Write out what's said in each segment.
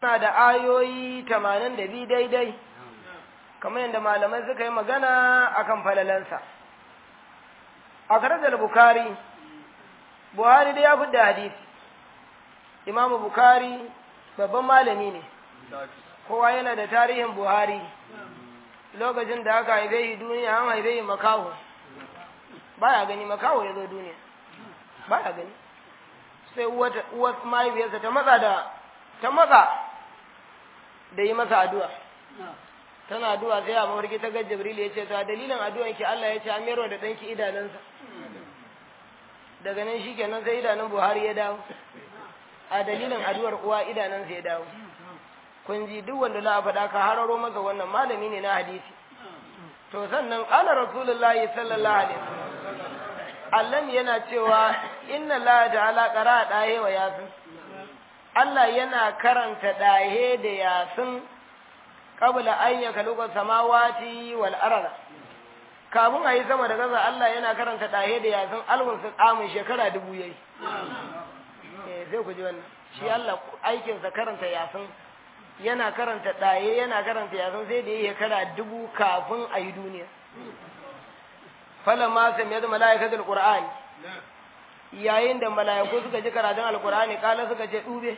na da ayoyi tamanin da biyu daidai kamar yadda malamai suka yi magana akan falalansa a karajar bukari buhari da ya fi da hadisi imamu bukari babban malami ne kowa yana da tarihin buhari lokacin da aka haife shi duniya an haife shi makaho baya gani makaho ya zo duniya baya gani sai uwar mahaifiyarsa ta matsa da ta matsa da yi masa addu'a tana addu'a sai a mafarki ta ga jibril ya ce ta dalilin addu'an ki Allah ya ce amero da ɗanki idanunsa daga nan shi kenan sai idanun buhari ya dawo a dalilin addu'ar uwa idanunsa ya dawo kun ji duk wanda za a faɗa ka hararo masa wannan malami ne na hadisi to sannan ƙala rasulullahi sallallahu alaihi wasallam Allah yana cewa inna la ta'ala qara dahe wa yasin Allah yana karanta dahe da yasin qabla an yakaluka samawati wal arda kafin a yi sama da gaza Allah yana karanta dahe da yasin alwun su tsamin shekara dubu yayi eh sai ku ji wannan shi Allah aikin sa karanta yasin yana karanta dahe yana karanta yasin sai da yi shekara dubu kafin a yi duniya falamma samiyat malaikatul qur'ani yayin da malaiku suka ji karatun alqur'ani kala suka ce dube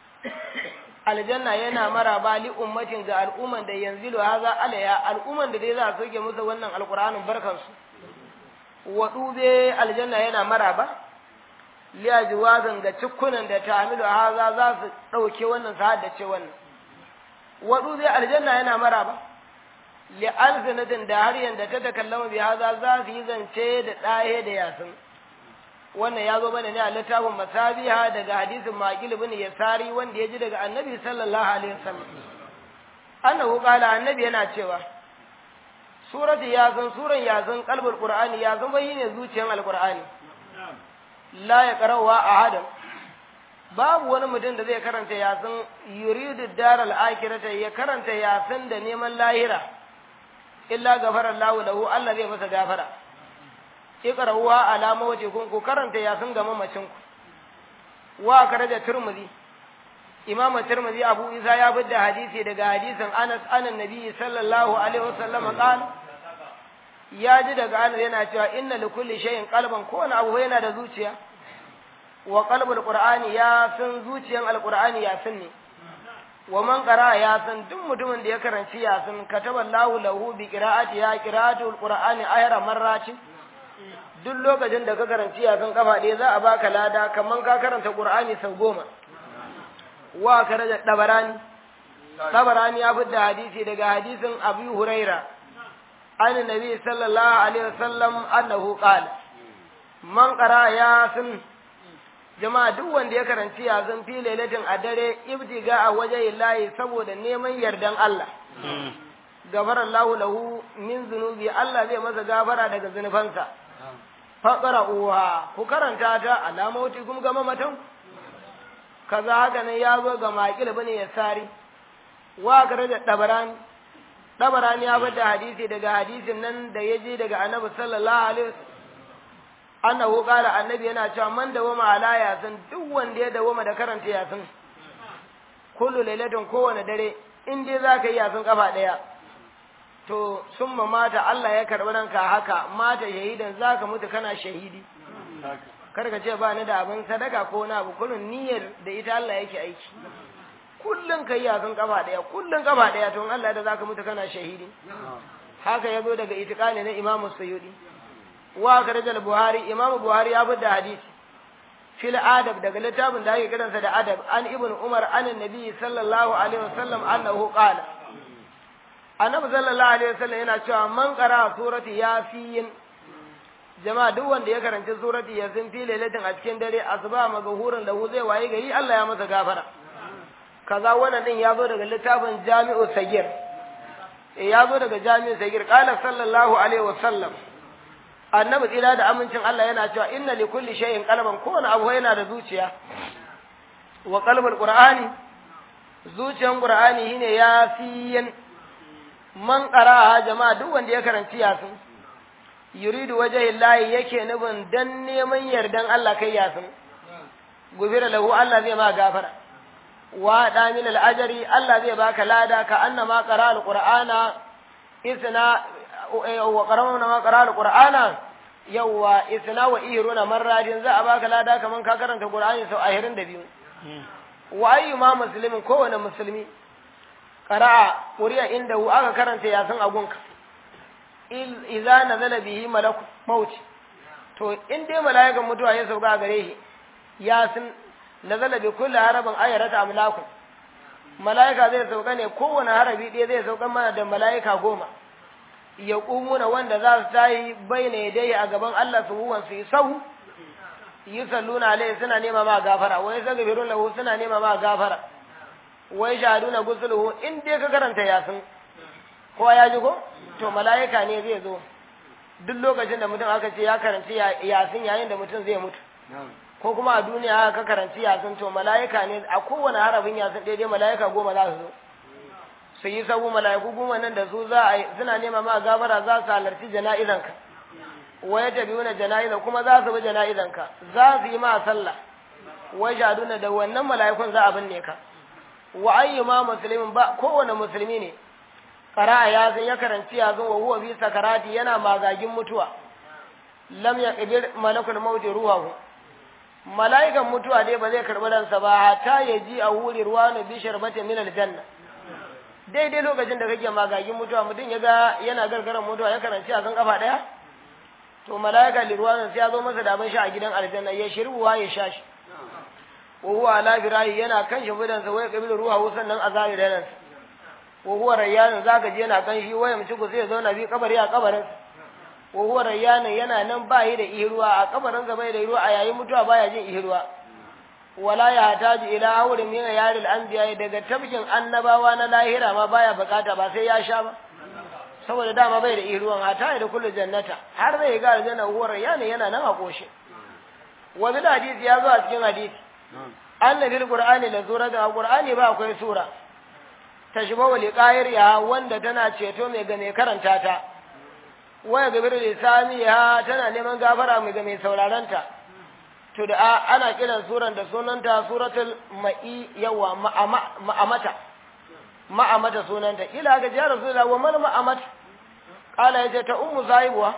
aljanna yana maraba li ummatin ga al'umman da yanzilu haza alaya al'umman da dai za su soke musu wannan alqur'anin barkan su wa dube aljanna yana maraba li ajwazan ga cikkunan da tamilu haza za su dauke wannan sa da ce wannan wa dube aljanna yana maraba li'alzinatin da har yanda ta takallama bi haza za su yi zance da ɗahe da yasin wannan ya zo mana ne a littafin masabiha daga hadisin maqil ibn yasari wanda ya ji daga annabi sallallahu alaihi wasallam annahu qala annabi yana cewa suratu yasin suran yasin qalbul qur'ani yasin bai ne zuciyan alqur'ani la ya qarawa ahadan babu wani mutum da zai karanta yasin yuridu daral akhirata ya karanta yasin da neman lahira illa gafara Allahu lahu Allah zai masa gafara iqra'uha ala mawjikum ku karanta yasin ga mamacin ku wa karaja turmuzi imam turmuzi abu isa ya bidda hadisi daga hadisin Anas anan nabi sallallahu alaihi wasallam qala ya ji daga Anas yana cewa inna likulli shay'in qalban kowane abu yana da zuciya wa qalbul qur'ani ya san zuciyan alqur'ani ya san ne wa man qara ya san duk mutumin da ya karanci ya san kataba Allahu lahu bi qira'ati ya qira'atul qur'ani ayra marrati duk lokacin da ka karanci ya san kafa ɗaya za a baka lada kaman ka karanta qur'ani sau goma wa karaja dabarani dabarani ya fidda hadisi daga hadisin Abu Huraira an nabi sallallahu alaihi wasallam annahu qala man qara ya san jama'a duk wanda ya karanci yazin fi lailatin a dare ibtiga a waje layi saboda neman yardan Allah gafara Allah lahu min zunubi Allah zai masa gafara daga zunubansa faqara uwa ku karanta ta alamoti kuma ga mamatan kaza haka ne ya zo ga maqil bane ya sari wa da dabarani dabarani ya bada hadisi daga hadisin nan da yaje daga annabi sallallahu alaihi wasallam annahu qala annabi yana cewa man dawama ala yasin duk wanda ya dawama da karanta yasin kullu lailatin kowane dare in dai zaka yi yasin kafa daya to summa mata Allah ya karbi ranka haka mata shahidan zaka mutu kana shahidi kar ka ce ba ni da abin sadaka ko na abu kullun niyyar da ita Allah yake aiki kullun kai yasin kafa daya kullun kafa daya to Allah da zaka mutu kana shahidi haka yazo daga itiqani na Imam Sayyidi wa karajal buhari imam buhari ya bada hadisi fil adab daga littafin da ake kiransa da adab an ibn umar an annabi sallallahu alaihi wasallam annahu qala annabi sallallahu alaihi wasallam yana cewa man qara surati yasin jama'a duk wanda ya karanci surati yasin fi lailatin a cikin dare asuba magahurin lahu zai waye gari Allah ya masa gafara kaza wannan din ya zo daga littafin jami'u sagir ya zo daga jami'u sagir qala sallallahu alaihi wasallam annabi tsira da amincin Allah yana cewa inna li kulli shay'in qalban kowane abu yana da zuciya wa qalbul qur'ani zuciyan qur'ani shine yasin man qara'a jama'a duk wanda ya karanci yasin yuridu wajhi llahi yake nufin dan neman yardan Allah kai yasin gufira lahu Allah zai ma gafara wa da min al-ajri Allah zai baka lada ka annama qara al-qur'ana isna wa qara'na ma qara al-qur'ana yawa isna wa iruna marradin za a baka lada kaman ka karanta qur'ani sau 22 wa ayyuma muslimin kowane musulmi qara'a quriya inda aka karanta yasin agunka idza nazala bihi malaku maut to in dai mala'ikan mutuwa ya sauka gare shi yasin nazala bi kulli harabin ayarata amlaku mala'ika zai sauka ne kowane harabi ɗaya zai sauka mana da mala'ika goma ya na wanda za su tayi baina yadai a gaban Allah su huwan su yi sahu yi salluna alai suna nema ma gafara wai sagabirun lahu suna nema ma gafara wai shahaduna gusuluhu in dai ka karanta yasin kowa ya ji ko to mala'ika ne zai zo duk lokacin da mutum aka ce ya karanci yasin yayin da mutum zai mutu ko kuma a duniya ka karanci yasin to mala'ika ne a kowane harafin yasin daidai mala'ika goma za su zo su yi sabu mala'iku goma nan da su za a suna nema ma gafara za su halarci jana'izanka wa ya tabi wani jana'iza kuma za su bi jana'izanka za su yi ma sallah wa shaduna da wannan mala'ikun za a binne ka wa ayyuma muslimin ba kowane musulmi ne qara'a ya san ya karanci ya zo wa huwa bi sakarati yana magagin mutuwa lam yaqbir malakul maut ruhahu mala'ikan mutuwa dai ba zai karbi ransa ba hatta ya ji a wuri ruwanu bi sharbatin min aljanna daidai lokacin da kake magagin mutuwa mutum ya ga yana gargaran mutuwa ya karanci a kan kafa daya to mala'ika lirwanin sai ya zo masa da abin sha a gidan aljanna ya shirbuwa ya sha shi wa huwa ala firahi yana kan shi bidan sa waya kabilu ruha sannan a zari da nan wa huwa rayyanin zaka je yana kan shi waya mutu ku sai ya zauna bi kabari a kabarin wa huwa rayyanin yana nan ba yi da ihruwa a kabarin sa bai da ihruwa a yayin mutuwa baya jin ihruwa wala ya hataji ila haurin min yaril anbiya daga tabkin annabawa na lahira ma baya bukata ba sai ya sha ba saboda dama bai da ihruwan hata da kullu jannata har zai ga aljanna huwa rayyanin yana nan a koshe wa bil hadisi ya zo a cikin hadisi annabil qur'ani la sura da qur'ani ba akwai sura tashbahu liqayir ya wanda tana ceto mai ga mai karanta ta waya gabir lisaniha tana neman gafara mai ga mai sauraron ta to da ana kiran suran da sunanta suratul ma'i yawa ma'amata ma'amata sunanta ila ga ya rasulullah wa mal ma'amata qala yace ta ummu zaibuwa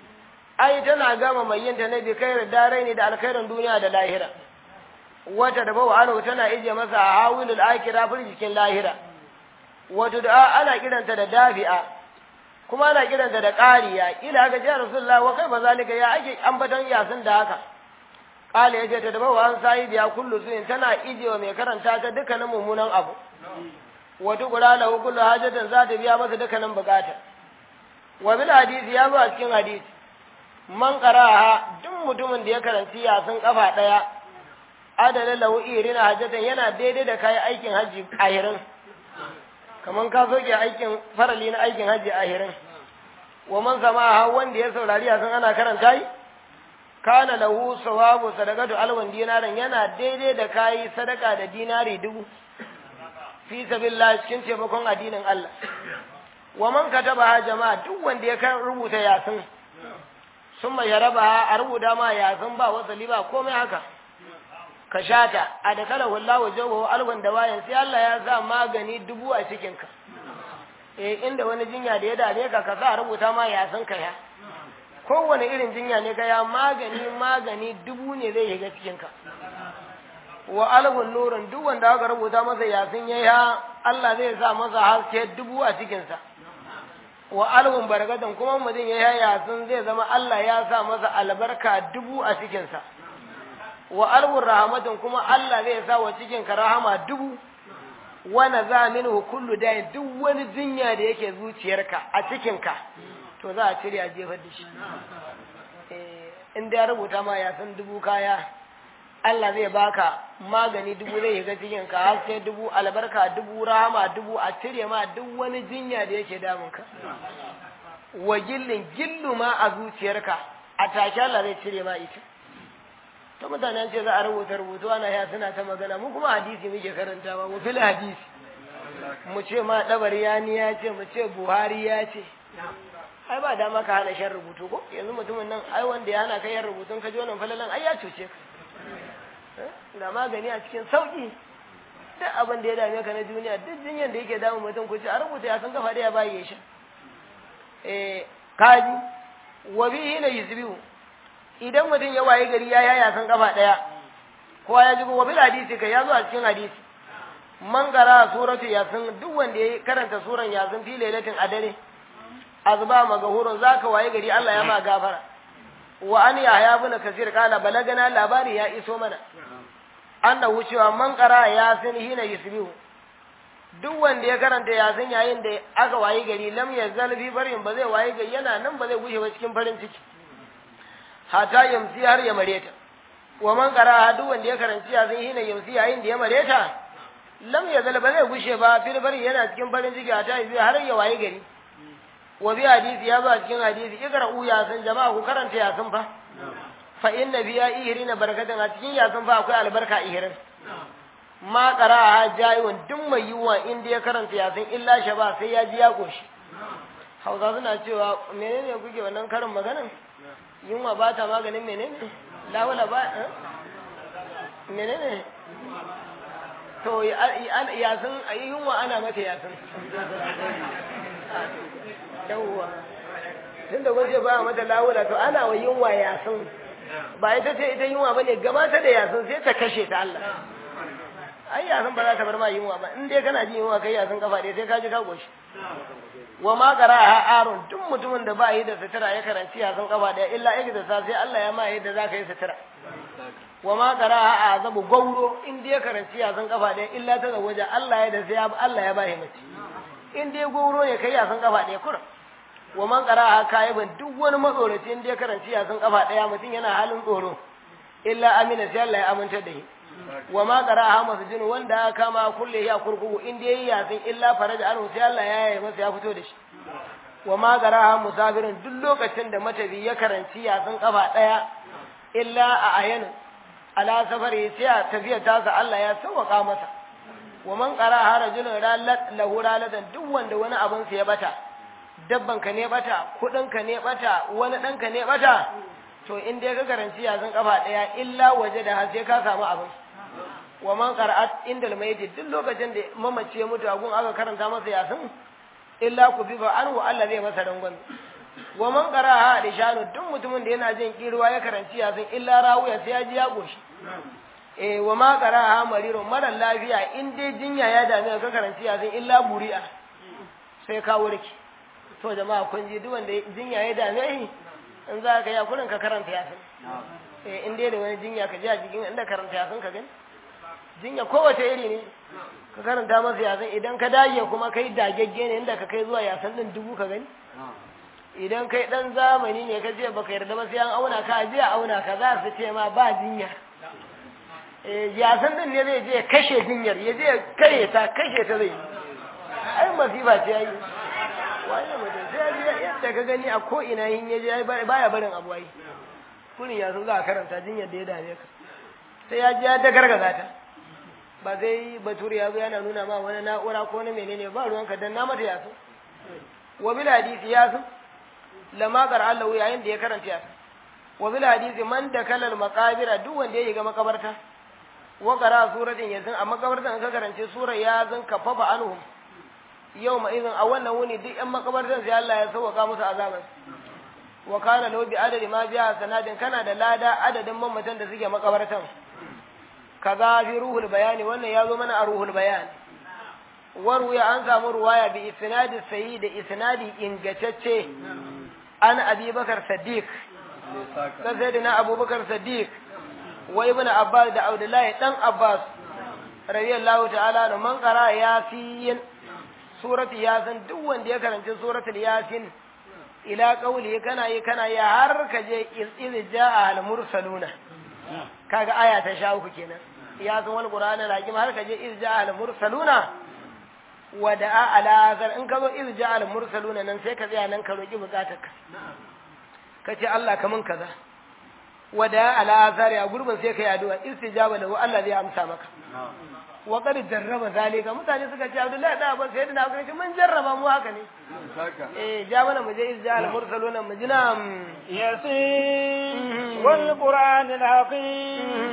ai tana gama mai yin ta ne bi kai darai ne da alkhairin duniya da lahira wata da bawa anu tana ije masa hawilul akira fil jikin lahira wato da ana kiranta da dafi'a kuma ana kiranta da qariya ila ga ya rasulullah wa kai bazalika ya ake ambatan yasin da haka qala yace ta da bawa an sai biya kullu sunin tana ije wa mai karanta ta dukkanin mummunan abu wato gura lahu kullu hajatan za ta biya masa dukkanin bukata wa bil hadisi ya zo a cikin hadisi man qara'a duk mutumin da ya karanci yasin kafa daya adala lahu irina hajjatan yana daidai da kayan aikin haji ahirin kaman ka soke aikin farali na aikin haji ahirin wa man sama wanda ya saurari a san ana karanta yi kana lahu sawabu sadaqatu alwan dinaran yana daidai da kayi sadaka da dinari dubu fi sabilillah cikin taimakon addinin Allah wa man kataba jama'a duk wanda ya kan rubuta yasin summa ya raba a rubuta ma yasin ba wasali ba komai haka ka shata a da kala walla wa jawo alwan da wayan sai Allah ya sa magani dubu a cikin ka eh inda wani jinya da ya dame ka ka sa rubuta ma ya san ka ya kowane irin jinya ne ka ya magani magani dubu ne zai shiga cikin ka wa alwan nurun duk wanda aka rubuta masa yasin yayi ha Allah zai sa masa haske dubu a cikin sa wa alwan barakatan kuma mutum yayi yasin zai zama Allah ya sa masa albarka dubu a cikin sa wa alwur rahmatin kuma Allah zai sa wa cikin ka rahama dubu wa naza minhu kullu dayin duk wani jinya da yake zuciyarka a cikin ka to za a cire a jefar da shi eh in da ya rubuta ma ya san dubu kaya Allah zai baka magani dubu zai shiga cikin ka har sai dubu albarka dubu rahama dubu a cire ma duk wani jinya da yake damun ka wa gillin gillu ma a zuciyarka a take Allah zai cire ma ita ta mutane ce za a rubuta rubutu ana ya suna ta magana mu kuma hadisi muke karantawa mu fil hadisi mu ce ma dabari ya ni ya ce mu ce buhari ya ce ai ba dama ka hana shan rubutu ko yanzu mutumin nan ai wanda ya hana kai yan rubutun ka ji wannan falalan ai ya cuce ka da magani a cikin sauki duk abin da ya dame ka na duniya duk jinyan da yake damun mutum ku ci a rubuta ya san kafa da ya bayi ya sha eh kaji wa bihi na yusbihu idan mutum ya waye gari ya yaya san kafa daya kowa ya ji wa bil hadisi kai ya zo a cikin hadisi man gara suratu yasin duk wanda ya karanta suran yasin fi lailatin a dare azba magahurun zaka waye gari Allah ya ma gafara wa an yahya ibn kasir kala balagana labari ya iso mana annahu cewa man qara yasin hina yusbihu duk wanda ya karanta yasin yayin da aka waye gari lam yazal fi barin ba zai waye gari yana nan ba zai gushe ba cikin farin ciki hata yamsi har ya mareta wa man qara duk wanda ya karanci yasin hina yamsi yayin da ya mareta lam yazal ba zai gushe ba fil barin yana cikin farin ciki hata yamsi har ya waye gari wa bi hadisi ya ba cikin hadisi ikra'u yasin jama'a ku karanta yasin fa fa inna biya ihirina barakatan a cikin yasin fa akwai albarka ihirin ma qara'a jayyun duk mai yiwa inda ya karanta yasin illa shaba sai ya ji ya koshi hausa suna cewa menene kuke wannan karin maganin yunwa ba ta maganin menene lawala ba menene to yasin yunwa ana mata yasin yawwa tun da gwaje ba mata lawula to ana wa yunwa yasin ba ita ce ita yunwa bane gabata da yasin sai ta kashe ta Allah ai yasin ba za ta bar ma yunwa ba in dai kana jin yunwa kai yasin kafa dai sai ka ji ka goshi wa ma qara'a arun duk mutumin da ba yi da sutura ya karanci yasin kafa daya illa yake da sai Allah ya ma yadda za ka yi sutura wa ma qara'a azabu gauro in dai ya karanci yasin kafa daya illa ta zawaja Allah ya da sai Allah ya ba shi mace in dai gauro ne kai yasin kafa daya kurum wa man qara'a kaiban duk wani matsoraci in dai karanci yasin kafa daya mutum yana halin tsoro illa amina sai Allah ya aminta da shi wa ma qara'a masjid wanda aka kama kulle ya kurkuku in dai yasin illa faraja anhu sai Allah ya yi masa ya fito da shi wa ma qara'a musafirin duk lokacin da matabi ya karanci yasin kafa daya illa a ayanu ala safari sai a tafiya tasa Allah ya sauwaka masa wa man qara'a rajulun ralat lahu ralatan duk wanda wani abin sa ya bata dabban ka ne bata kudin ka ne bata wani dan ka ne bata to in dai ka karanci yazin kafa daya illa waje da har sai ka samu abin wa man qara'at indal mayyit duk lokacin da mamaci ya mutu agun aka karanta masa yasin illa ku bi fa anhu Allah zai masa rangon wa man qara'a da shanu duk mutumin da yana jin kirwa ya karanci yasin illa rawuya sai ya ji ya goshi eh wa ma qara'a marirun mara lafiya in dai jinya ya dame ka karanci yasin illa buri'a sai ka warke to jama'a kun ji duk wanda jinya ya dame shi in za ka yi kurin ka karanta yasin eh in dai da wani jinya ka ji a jikin inda karanta yasin ka gani jinya kowace iri ne ka karanta masa yasin idan ka dage kuma kai dagegge ne inda ka kai zuwa yasin din dubu ka gani idan kai dan zamani ne ka ce baka yarda ba sai an auna ka je a auna ka za su ce ma ba jinya eh yasin din ne zai je kashe jinyar ya je kare ta kashe ta zai ai masifa ce yayi wani mutum sai ya ji yadda ka gani a ko ina yin ya je baya barin abu ai kunin yasin za a karanta jinyar da ya dame ka sai ya ji ya ta gargaza ta ba sai bature ya zo yana nuna ma wani na'ura ko na menene ba ruwanka dan na mata yasin wa bil hadisi yasin lama qara Allah yayin da ya karanta yasin wa bil hadisi man da kalal maqabira duk wanda ya ga makabarta wa qara suratin yasin a makabartan ka karance sura yasin kafafa anhum yau ma izin a wannan wuni duk yan makabartan sai Allah ya sauka musu azaban wa kana lahu bi adadi ma biya sanadin kana da lada adadin mamatan da suke makabartan kaza fi ruhul bayani wannan ya zo mana a ruhul bayan warwaya an samu ruwaya bi isnadi sayi da isnadi ingantacce an abubakar sadiq ka sayyidina abubakar sadiq wa ibn abbas da abdullahi dan abbas radiyallahu ta'ala da man qara yasin surati yasin duk wanda ya karanci suratul yasin ila qawli kana yi kana yi har ka je iz jaa al mursaluna kaga aya ta sha uku kenan ya san wani qur'ani rakim har ka je iz jaa al mursaluna wa da'a ala azar in ka zo iz jaa al mursaluna nan sai ka tsaya nan ka roki bukatarka ka ce Allah kamun kaza wa da'a ala azar ya gurbin sai ka yi addu'a istijaba lahu Allah zai amsa maka wa qad jarraba zalika mutane suka ce Abdullahi da Abbas sai da aka ce mun jarraba mu haka ne eh ja mana mu je izja al mursaluna mu jina yasin wal qur'an al hakim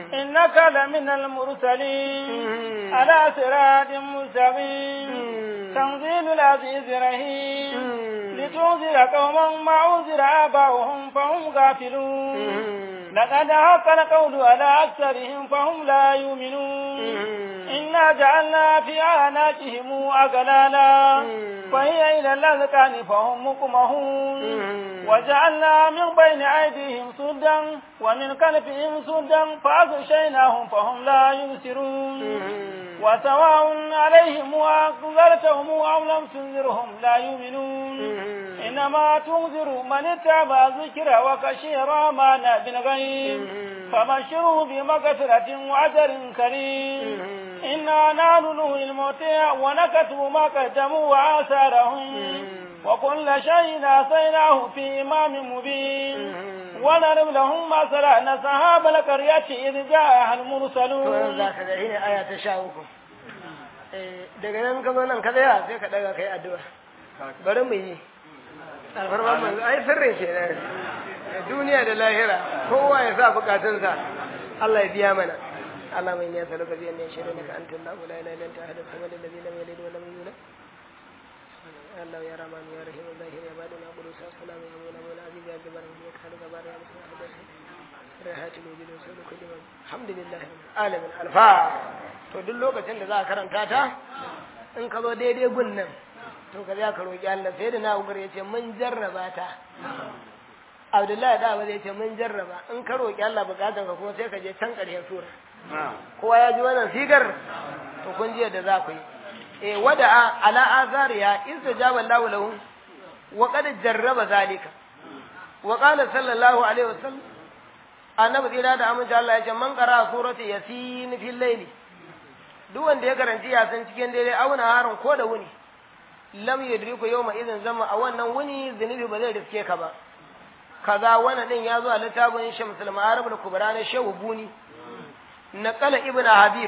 إنك لمن المرسلين على صراط مستقيم تنزيل العزيز الرحيم لتنذر قوما ما أنذر آباؤهم فهم غافلون لقد حق القول على أكثرهم فهم لا يؤمنون إنا جعلنا في أعناقهم أغلالا فهي إلى الأذقان فهم مقمهون وجعلنا من بين أيديهم سدا ومن خلفهم سدا فأغشيناهم فهم لا يبصرون وسواء عليهم وأنذرتهم أو لم تنذرهم لا يؤمنون إنما تنذر من اتبع الذكر وخشي الرحمن بالغيب فبشره بمغفرة وأجر كريم إنا نحن نحيي الموتى ونكتب ما قدموا وآثارهم وكل شيء أحصيناه في إمام مبين ونضرب لهم مثلا أصحاب القرية إذ جاءها المرسلون. ذاك الحين آية تشاؤكم. daga nan ka zo nan ka tsaya sai ka daga kai addu'a bari mu yi alfarma mu ai sirrin ke nan duniya da lahira kowa ya sa bukatunsa Allah ya biya mana Allah mai niyasa lokaci biyan ne shirin ka antum la ilaha illa anta ahad samad alladhi lam yalid wa lam yulad Allah ya rahman ya rahim zahir ya baduna qudus salam ya mawla mawla aziz ya jabbar ya khaliq bar ya musa hadath rahat alwujud wa sulu kulli man alhamdulillah alamin alfa to duk lokacin da za ka karanta ta in ka zo daidai gun nan to ka za ka roki Allah sai da na ugar ya ce mun jarraba ta Abdullahi da ba zai ce mun jarraba in ka roki Allah bukatun ka kuma sai ka je can ƙarshen sura kowa ya ji wannan sigar to kun ji yadda za ku yi eh wada ala azariya istajaba Allahu lahu wa qad jarraba zalika wa qala sallallahu alaihi wasallam annabi tsira da amince Allah ya ce man qara surati yasin fil layli duk wanda ya karanci yasin cikin dare auna harin ko da wuni lam yudriku yawma idan zama a wannan wuni zunubi ba zai riske ka ba kaza wannan din ya zo a littafin Shamsul Ma'arib al-Kubra na Shehu Buni naqala ibnu Habib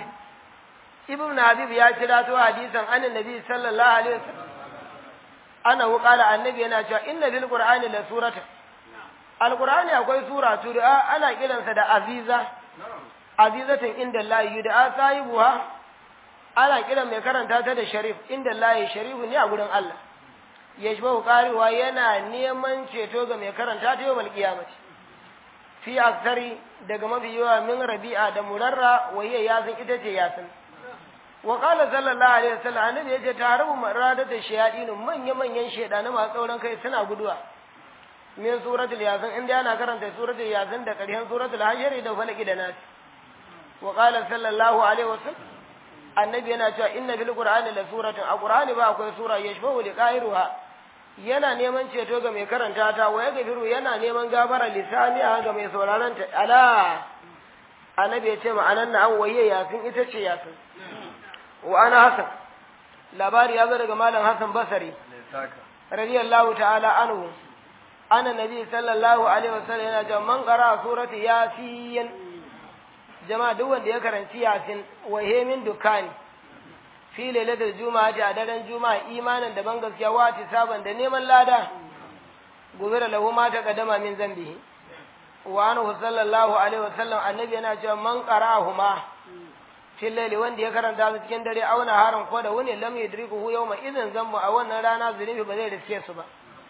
ibnu Habib ya kira to hadisan annabi Nabi sallallahu alaihi wasallam ana qala annabi yana cewa inna bil qur'ani la surata al-qur'ani akwai sura tud'a ana kiransa da aziza azizatan inda Allah yud'a sahibuha ana kiran mai karanta ta da sharif inda Allah sharifu ne a gurin Allah yashbahu qariwa yana neman ceto ga mai karanta ta yawmal qiyamati fi aksari daga mafi yawa min rabi'a da murarra waye yasin ita ce yasin wa qala sallallahu alaihi wasallam annabi yace tarabu maradata shayadin manya manyan shedanu masu tsauran kai suna guduwa min suratul yasin inda ana karanta suratul yasin da ƙarshen suratul hajr da falaki da nas wa qala sallallahu alaihi wasallam annabi yana cewa inna bil qur'ani la suratun a qur'ani ba akwai sura yashbahu li qairuha yana neman ceto ga mai karanta ta wa ya gafiru yana neman gafara lisaniya ga mai sauraron ta ala annabi ya ce ma'anan na an waye yasin ita ce yasin wa ana hasan labari ya zo daga malam hasan basari radiyallahu ta'ala anhu ana nabi sallallahu alaihi wasallam yana cewa man qara surati yasin jama'a duk wanda ya karanci yasin wa min dukani fi lailatul juma'a a daren juma'a imanin da ban gaskiya wa saban da neman lada gubira lahu ma ta kadama min zambihi wa anhu sallallahu alaihi wasallam annabi yana cewa man qara'ahuma fi laili wanda ya karanta su cikin dare auna haran ko da wani lam yudrikuhu yawma idan zammu a wannan rana zunubi ba zai riske su ba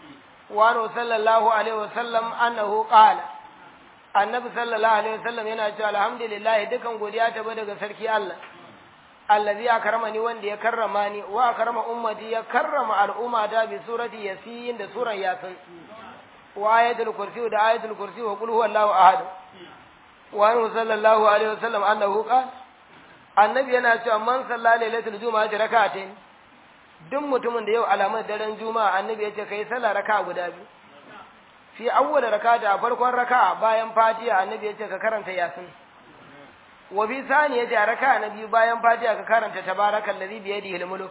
wa anhu sallallahu alaihi wasallam annahu qala annabi sallallahu alaihi wasallam yana cewa alhamdulillah dukan godiya ta ba daga sarki Allah allazi akramani wanda ya karrama ni wa karama ummati ya karrama al'umma da bi surati yasin da suran yasin wa ayatul kursi da ayatul kursi wa qul huwallahu ahad wa anhu sallallahu alaihi wasallam annahu qala annabi yana cewa man salla lailatul juma'a rak'atayn duk mutumin da yau alamar daren juma'a annabi ya ce kai sallah raka'a guda biyu fi awwal rak'ata a farkon raka'a bayan fatiha annabi ya ce ka karanta yasin wa bi sani ya ja raka na biyu bayan fatiha ka karanta tabarakal ladhi bi yadihi al-mulk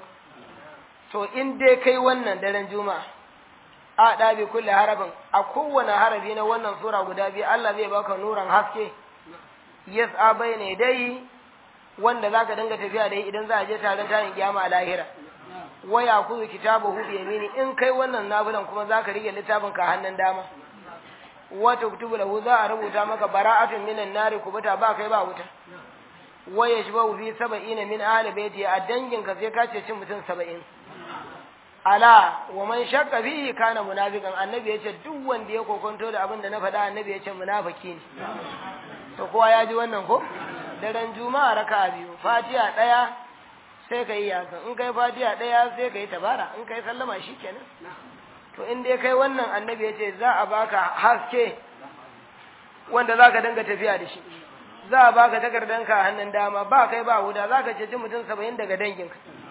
to in dai kai wannan daren juma'a a da bi kulli harabin a kowane harabi na wannan sura guda biyu Allah zai baka nuran haske yas'a bayna dai wanda zaka dinga tafiya da idan za a je taron tayin kiyama a lahira waya kuzu kitabahu bi yamini in kai wannan nafilan kuma zaka rike littafin ka hannun dama wa tuktubu lahu za a rubuta maka bara'atun minan nari kubuta ba kai ba wuta wa yashba'u fi sab'ina min ahli baiti a dangin ka sai ka ce cin mutum 70 ala wa man shakka fihi kana munafiqan annabi yace duk wanda ya kokonto da abin da na faɗa annabi yace munafiki ne to kowa ya ji wannan ko daren juma'a raka'a biyu fatiha daya sai ka yi yasan in kai fatiha daya sai ka yi tabara in kai sallama shikenan to in dai kai wannan annabi yace za a baka haske wanda zaka dinga tafiya da shi za a baka takardanka a hannun dama ba kai ba wuda zaka ceci mutum 70 daga danginka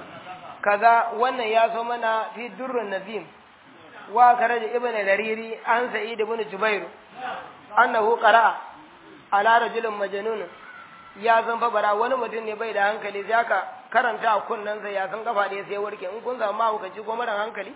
kaza wannan ya so mana fi durrun nazim wa karaja ibn dariri an sa'id ibn jubair annahu qara'a ala rajulin majnun ya san fa bara wani mutum ne bai da hankali sai aka karanta a kunnan sa ya san kafa da sai warke in kun samu mahaukaci ko mara hankali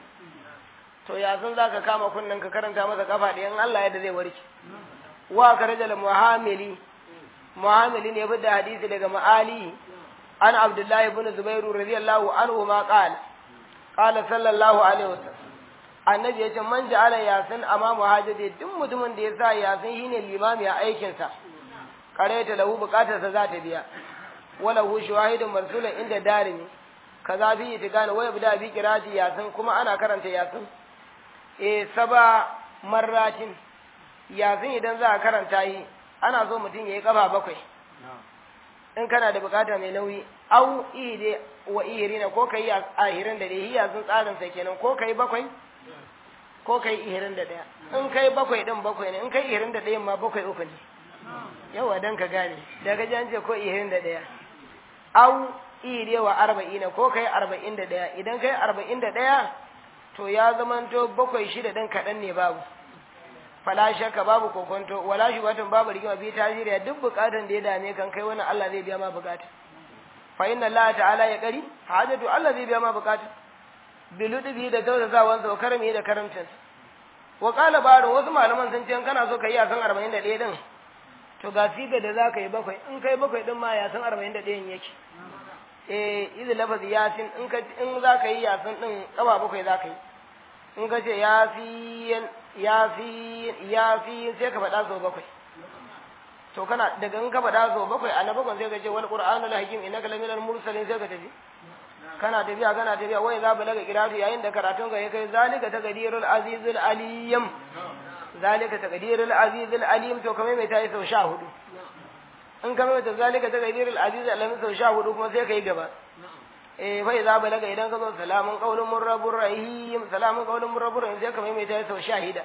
to ya san zaka kama kunnan ka karanta masa kafa da in Allah yadda zai warke wa karaja al muhamili muhamili ne bi da hadisi daga ma'ali عن عبد الله بن زبير رضي الله عنه ما قال قال صلى الله عليه وسلم annabi yace man ja'ala yasin amamu hajati duk mutumin da yasa yasin shine limami a aikin sa kareta lahu bukatar sa za ta biya wala hu shahidun marsulun inda darimi kaza bi itigana waya bida bi kirati yasin kuma ana karanta yasin eh saba marratin yasin idan za a karanta yi ana so mutum yayi kafa bakwai in kana da bukata mai nauyi au ide wa irina ko kai ahirin da dai hiya sun tsarin sa kenan ko kai bakwai ko kai ihirin da daya in kai bakwai din bakwai ne in kai ihirin da daya ma bakwai uku ne yawa dan ka gane daga ji an ce ko ihirin da daya au ide wa arba'ina ko kai arba'in da daya idan kai arba'in da daya to ya zamanto bakwai shida din kaɗan ne babu fala shakka babu kokonto wala shubatun babu rigima bi tajiriya duk bukatan da ya dame kan kai wannan Allah zai biya ma bukata fa inna Allah ta'ala ya kari hajatu Allah zai biya ma bukata biludbi da tausasawan sa karami da karamcin wa qala baro wasu malaman sun ce kana so kai ya san 41 din to ga siga da zaka yi bakwai in kai bakwai din ma ya san 41 yake eh idan lafazi yasin in ka in zaka yi yasin din kaba bakwai zaka yi in ka ce yasin yasin yasin sai ka faɗa sau bakwai to kana daga in ka faɗa sau bakwai a na bakwai sai ka ce wal qur'anul hakim innaka laminal mursalin sai ka tafi kana tafiya kana tafiya wai za balaga kiratu yayin da karatun ka ya kai zalika taqdirul azizul alim zalika taqdirul azizul alim to kamar mai tayi sau sha hudu in kamar mai zalika taqdirul azizul alim sau sha hudu kuma sai ka yi gaba eh fa idza balaga idan ka zo salamun qaulun murrabbur rahim salamun qaulun murrabbur rahim sai ka mai ta sau shahida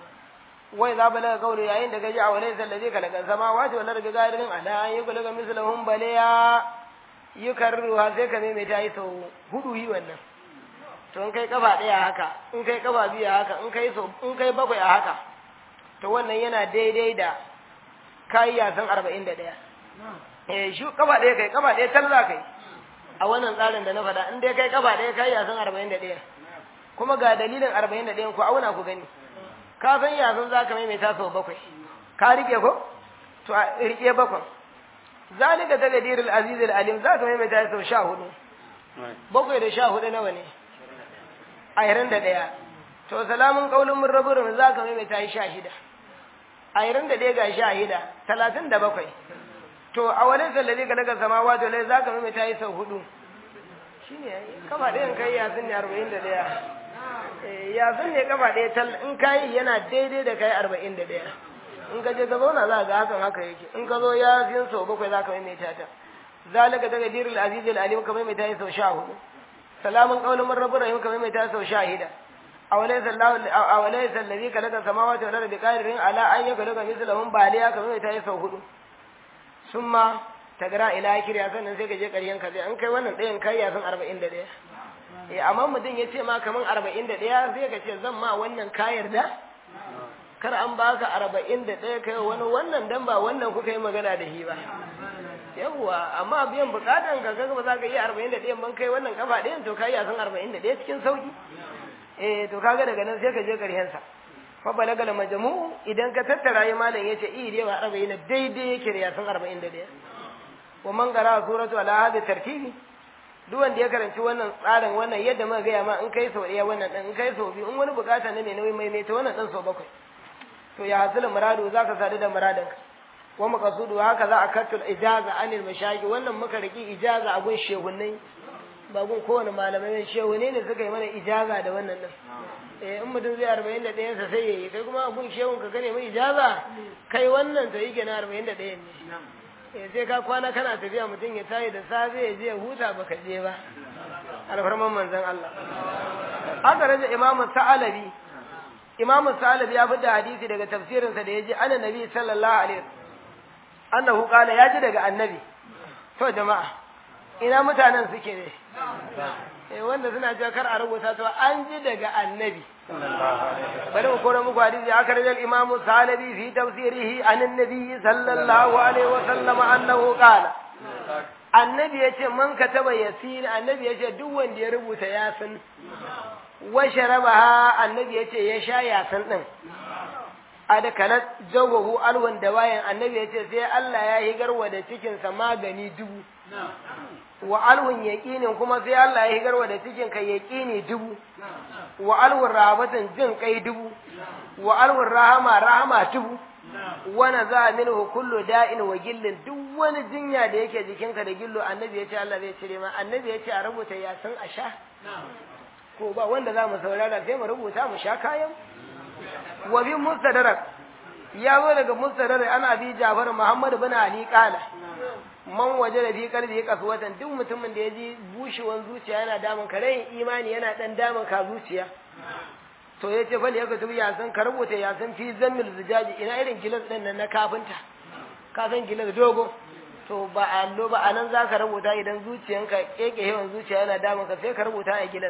wa idza balaga qaulu yayin da gaji a walaysa allazi khalaqa samawati wal ardi qadirin ala an yukhlaqa mislahum baliya yukarruha sai ka mai ta sau hudu yi wannan to in kai kafa daya haka in kai kafa biyu haka in kai so in kai bakwai a haka to wannan yana daidai da kai ya san 41 eh shi kafa daya kai kafa daya talla kai a wannan tsarin da na faɗa in dai kai kafa ɗaya kai yasan arba'in da ɗaya kuma ga dalilin arba'in da ɗayan ku auna ku gani ka san yasan za ka maimaita sau bakwai ka rike ko to a rike bakwai zalika ta gadirul azizul alim za ka maimaita sau sha hudu bakwai da sha hudu nawa ne ashirin da ɗaya to salamun kaulin mun rabu za ka maimaita sha shida ashirin da ɗaya ga sha shida talatin da bakwai to a wani sallazi ka daga sama wato lai za ka mai ta yi sau hudu shi ne kafa ɗayan kai yasin ne arba'in da ɗaya yasin ne kafa ɗaya tal in kayi yana daidai da kai arba'in da ɗaya in ka je ka zauna za ga hakan haka yake in ka zo yasin sau bakwai za ka mai ta ta zalika daga diril azizil alim ka mai ta yi sau sha hudu salamun qaulun min rabbir rahim ka mai ta sau sha hida awalaysa allahu awalaysa allazi khalaqa samawati wal ardi qadirin ala an yakhluqa mithlahum baliya ka mai ta yi sau hudu sun ma ta gara ila kiriya sannan sai ka je ƙaryen ka sai an kai wannan ɗayan kai ya san arba'in da ɗaya eh amma mutum ya ce ma kaman arba'in da ɗaya sai ka ce zan ma wannan kayar da kar an baka arba'in da ɗaya kai wani wannan dan ba wannan kuka yi magana da shi ba yawwa amma biyan bukatan ka kaga ba za ka yi arba'in da ɗayan ban kai wannan kafa ɗayan to kai ya san arba'in da ɗaya cikin sauki eh to kaga daga nan sai ka je ƙaryen sa fa balagal majmu idan ka tattara yi malam yace i dai wa 40 daidai yake da yasan 41 wa man qara suratu ala hadi tartibi duk wanda ya karanci wannan tsarin wannan yadda muka gaya ma in kai sau ɗaya wannan ɗan in kai sau biyu in wani bukata ne mai nauyi mai mai ta wannan ɗan sau bakwai to ya hasila muradu zaka sadu da muradinka wa maqsudu haka za a kattul ijaza anil mashayikh wannan muka riki ijaza a gun shehunnai ba gun kowane malamai shehunai ne suka yi mana ijaza da wannan din eh in mutum zai arba'in da ɗayan sa sai yayi kai kuma a gun shehun ka gane mai ijaza kai wannan to yake na arba'in da ɗayan ne eh sai ka kwana kana tafiya mutum ya tayi da safe ya je ya huta baka je ba alfarman manzon Allah aka raja imamu sa'alabi imamu sa'alabi ya fi da hadisi daga tafsirinsa da ya ji ana nabi sallallahu alaihi annahu qala ya ji daga annabi to jama'a ina mutanen suke ne eh wanda suna cewa kar a rubuta to an ji daga annabi bari mu kora muku hadisi aka raja imamu sa'alabi fi tafsirihi an annabi sallallahu alaihi wa sallam annahu qala annabi yace man kataba yasin annabi yace duk wanda ya rubuta yasin wa sharabaha annabi yace ya sha yasan din adakalat jawahu alwan da bayan annabi yace sai Allah ya higarwa da cikin sa magani dubu wa alwun yaqinin kuma sai Allah ya higarwa da cikin ka yaqini dubu wa alwun rahabatan jin kai dubu wa alwun rahama rahama dubu wa naza minhu kullu da'in wa gillin duk wani jinya da yake jikinka da gillo annabi yace Allah zai cire ma annabi yace a rubuta yasan a sha ko ba wanda za mu saurara sai mu rubuta mu sha kayan wa bi mustadrak ya zo daga mustadrak ana bi Jafar Muhammad bin Ali kala man waje da bi kalbi kaswatan duk mutumin da ya ji bushewan zuciya yana damun ka rai imani yana dan damun ka zuciya to ya ce bal yaka tubi yasan ka rubuta yasan fi zammil zujaji ina irin gilas din nan na kafinta ka san gilas dogo to ba allo ba anan zaka rubuta idan zuciyanka keke yawan zuciya yana damun ka sai ka rubuta a gilas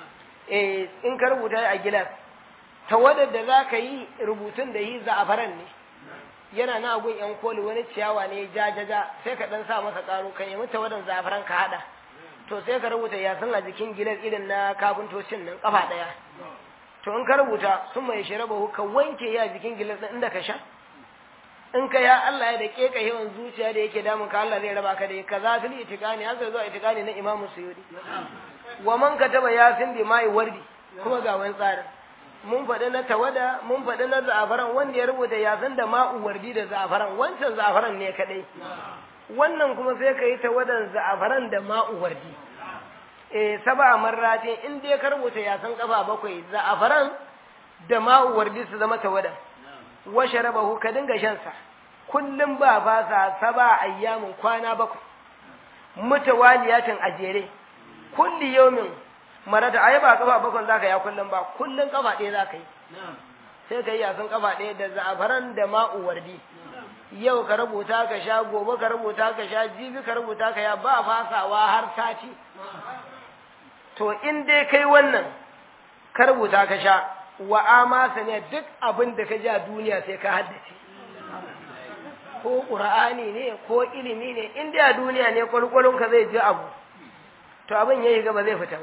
eh in ka rubuta a gilas tawadar da za ka yi rubutun da yi za'afaran ne yana na gun yan koli wani ciyawa ne jajaja sai ka dan sa masa karo kan yi tawadar za'afaran ka hada to sai ka rubuta yasin a jikin gilas irin na kafintocin nan kafa daya to in ka rubuta sun mai shiraba ka wanke ya jikin gilas din inda ka sha in ka ya Allah ya da keka yawan zuciya da yake damun ka Allah zai raba ka da ka zafil itikani haka zuwa itikani na Imam Suyudi wa man kataba yasin bi mai wardi kuma ga wani tsarin mun faɗi na tawada mun faɗi na za'afaran wanda ya rubuta yasin da ma'u wardi da za'afaran wancan za'afaran ne kadai wannan kuma sai ka yi tawadan za'afaran da ma'u wardi eh saba marratin in dai ka rubuta yasin kafa bakwai za'afaran da ma'u wardi su zama tawada wa sharabahu ka dinga shan sa kullum ba fasa saba ayyamin kwana bakwai mutawaliyatin ajere kulli yawmin marata ai ba kafa bakon zaka ya kullum ba kullun kafa ɗaya zaka yi sai ka yi yasan kafa ɗaya da za'afaran da ma'u wardi yau ka rubuta ka sha gobe ka rubuta ka sha jibi ka rubuta ka ya ba fasawa har sati to in dai kai wannan ka rubuta ka sha wa amasa ne duk abin da ka ji a duniya sai ka haddace ko ƙur'ani ne ko ilimi ne in dai a duniya ne ka zai ji abu to abin ya yi gaba zai fita ba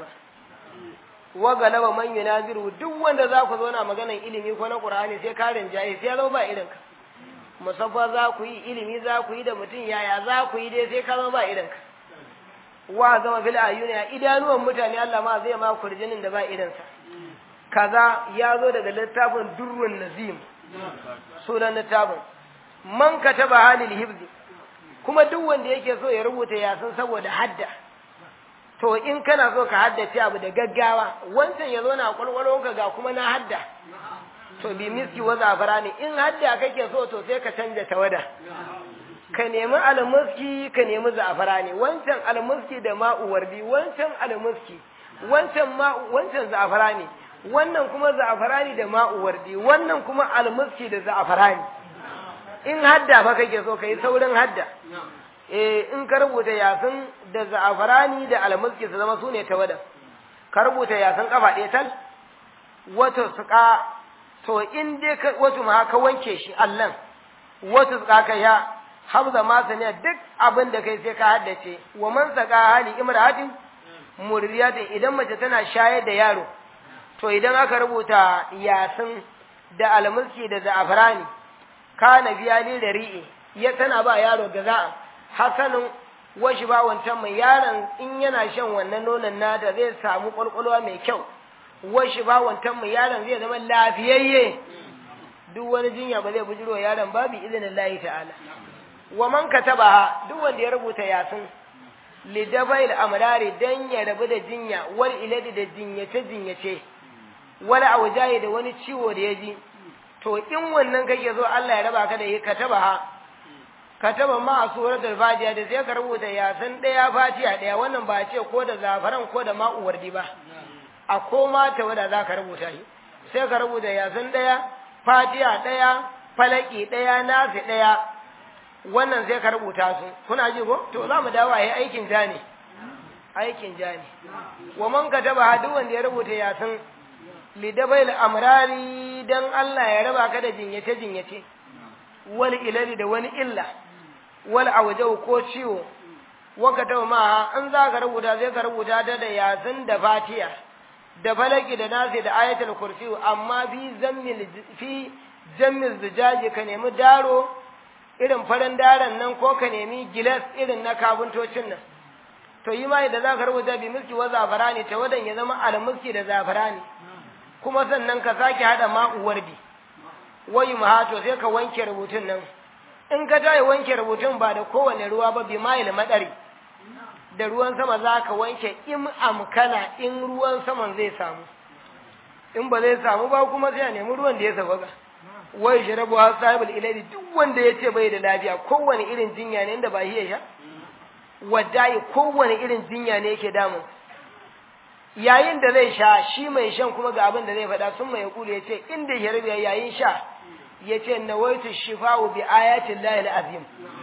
wa galaba man yunaziru duk wanda za ku zauna maganan ilimi ko na qur'ani sai ka rinjaye sai ya zama ba irin ka musaffa za ku yi ilimi za ku yi da mutum yaya za ku yi dai sai ka zama ba irin ka wa zama fil ayuni a idanuwan mutane Allah ma zai ma kurjinin da ba irin sa kaza ya zo daga littafin durrun nazim sunan littafin man kataba halil hibzi kuma duk wanda yake so ya rubuta yasin saboda hadda to in kana so ka haddace abu da gaggawa wancan ya zo na kwalkwalonka ga kuma na hadda to bi miski wa zafara ne in hadda kake so to sai ka canja tawada ka nemi almuski ka nemi zafara ne wancan almuski da ma'u wardi wancan almuski wancan ma'u wancan zafara ne wannan kuma zafara ne da ma'u wardi wannan kuma almuski da zafara ne in hadda fa kake so kai saurin hadda eh in ka rubuta yasin da za'afarani da almuski su zama sune tawada ka rubuta yasin kafa ɗaya tal wato suka to in dai ka wato ma ka wanke shi Allah wato suka ka ya habza ma saniya duk abin da kai sai ka haddace wa man saka hali imra'atin murriyatin idan mace tana shayar da yaro to idan aka rubuta yasin da almuski da za'afarani kana biya ni da ri'i ya tana ba yaro gaza'a hasanin washi ba wancan mai yaron in yana shan wannan nonon nata zai samu kwalkwalwa mai kyau washi ba wancan mai yaron zai zama lafiyayye duk wani jinya ba zai bujiro yaron babu izinin lahi ta'ala wa man katabaha duk wanda ya rubuta yasin lidabail amrari dan ya rabu da jinya wal iladi da jinyace jinyace wal aujayi da wani ciwo da ya ji to in wannan kake zo Allah ya raba ka da yi katabaha kataba ma a suratul fatiha da sai ka rubuta yasin daya fatiha daya wannan ba ce ko da zafaran ko da ma'uwar di ba a koma ta wada za ka rubuta shi sai ka rubuta yasin daya fatiha daya falaki daya nasi daya wannan sai ka rubuta su kuna ji ko to za mu dawo yi aikin ja ne aikin ja ne wa man kataba duk wanda ya rubuta yasin lidabail amrari dan Allah ya raba ka da jinyace jinyace wal ilali da wani illa wal awjau ko ciwo wa kataba ma an za ka rubuta sai ka rubuta ta da yasin da fatiha da falaki da nasi da ayatul kursi amma fi zammil fi jammil zujaji ka nemi daro irin farin daren nan ko ka nemi gilas irin na kabuntocin nan to yi mai da za ka rubuta bi miski wa zafarani ta wadan ya zama almuski da zafarani kuma sannan ka sake hada ma'uwar bi wayi mahato sai ka wanke rubutun nan in ka tayi wanke rubutun ba da kowane ruwa ba bi ma'il madari da ruwan sama za ka wanke in amkana in ruwan saman zai samu in ba zai samu ba kuma sai a nemi ruwan da ya sauka wai sharabu har sahibul ilali duk wanda ya ce bai da lafiya kowane irin jinya ne inda ba hiya sha wadai kowane irin jinya ne yake damun yayin da zai sha shi mai shan kuma ga abin da zai faɗa sun mai kulu ya ce inda ya rabe yayin sha ya ce nawaitu shifa'u bi ayatin lahil azim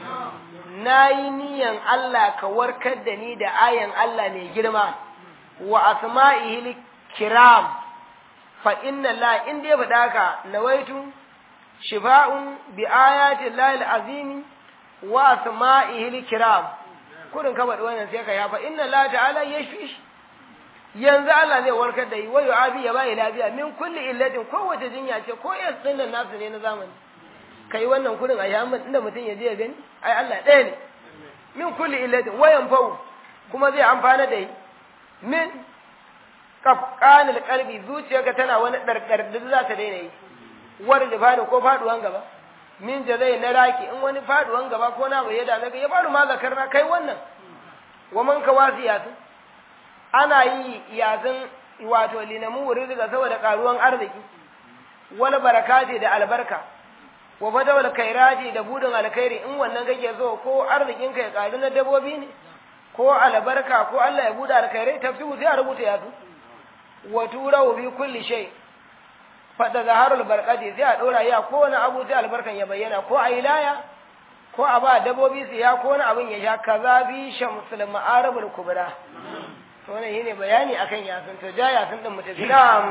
na yi niyan Allah ka warkar da ni da ayan Allah mai girma wa asma'ihil kiram fa inna la in dai faɗa ka nawaitu shifa'un bi ayatin lahil azim wa asma'ihil kiram kudin ka faɗi wannan sai ka ya fa inna la ta'ala yashfi yanzu Allah zai warkar da yi wayo abi ya bai lafiya min kulli illatin kowace jinya ce ko yas din nan nasu ne na zamani kai wannan kudin a yamin inda mutum ya je ya gani ai Allah ɗaya ne min kulli illatin wayan fau kuma zai amfana da yi min kafqanil qalbi zuciyarka tana wani darkar da za ta daina yi war da fada ko faduwan gaba min jazai na raki in wani faduwan gaba ko na bai da ga ya faru ma zakarna kai wannan wa man kawasiyatu ana yi yazin wato linamu rizqa saboda karuwan arziki wal barakati da albarka wa badawal kairati da budin alkhairi in wannan kake so ko arzikin ka ya karu na dabobi ne ko albarka ko Allah ya buda alkhairai tafsiru sai a rubuta yasu wa turau bi kulli shay fada zaharul barqati sai a dora ya ko wani abu sai albarkan ya bayyana ko a ilaya ko a ba dabobi su ya ko wani abin ya sha kaza bi shamsul ma'aribul kubra wannan shine bayani akan yasin to ja yasin din mutum na'am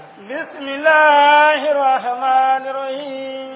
bismillahir rahmanir rahim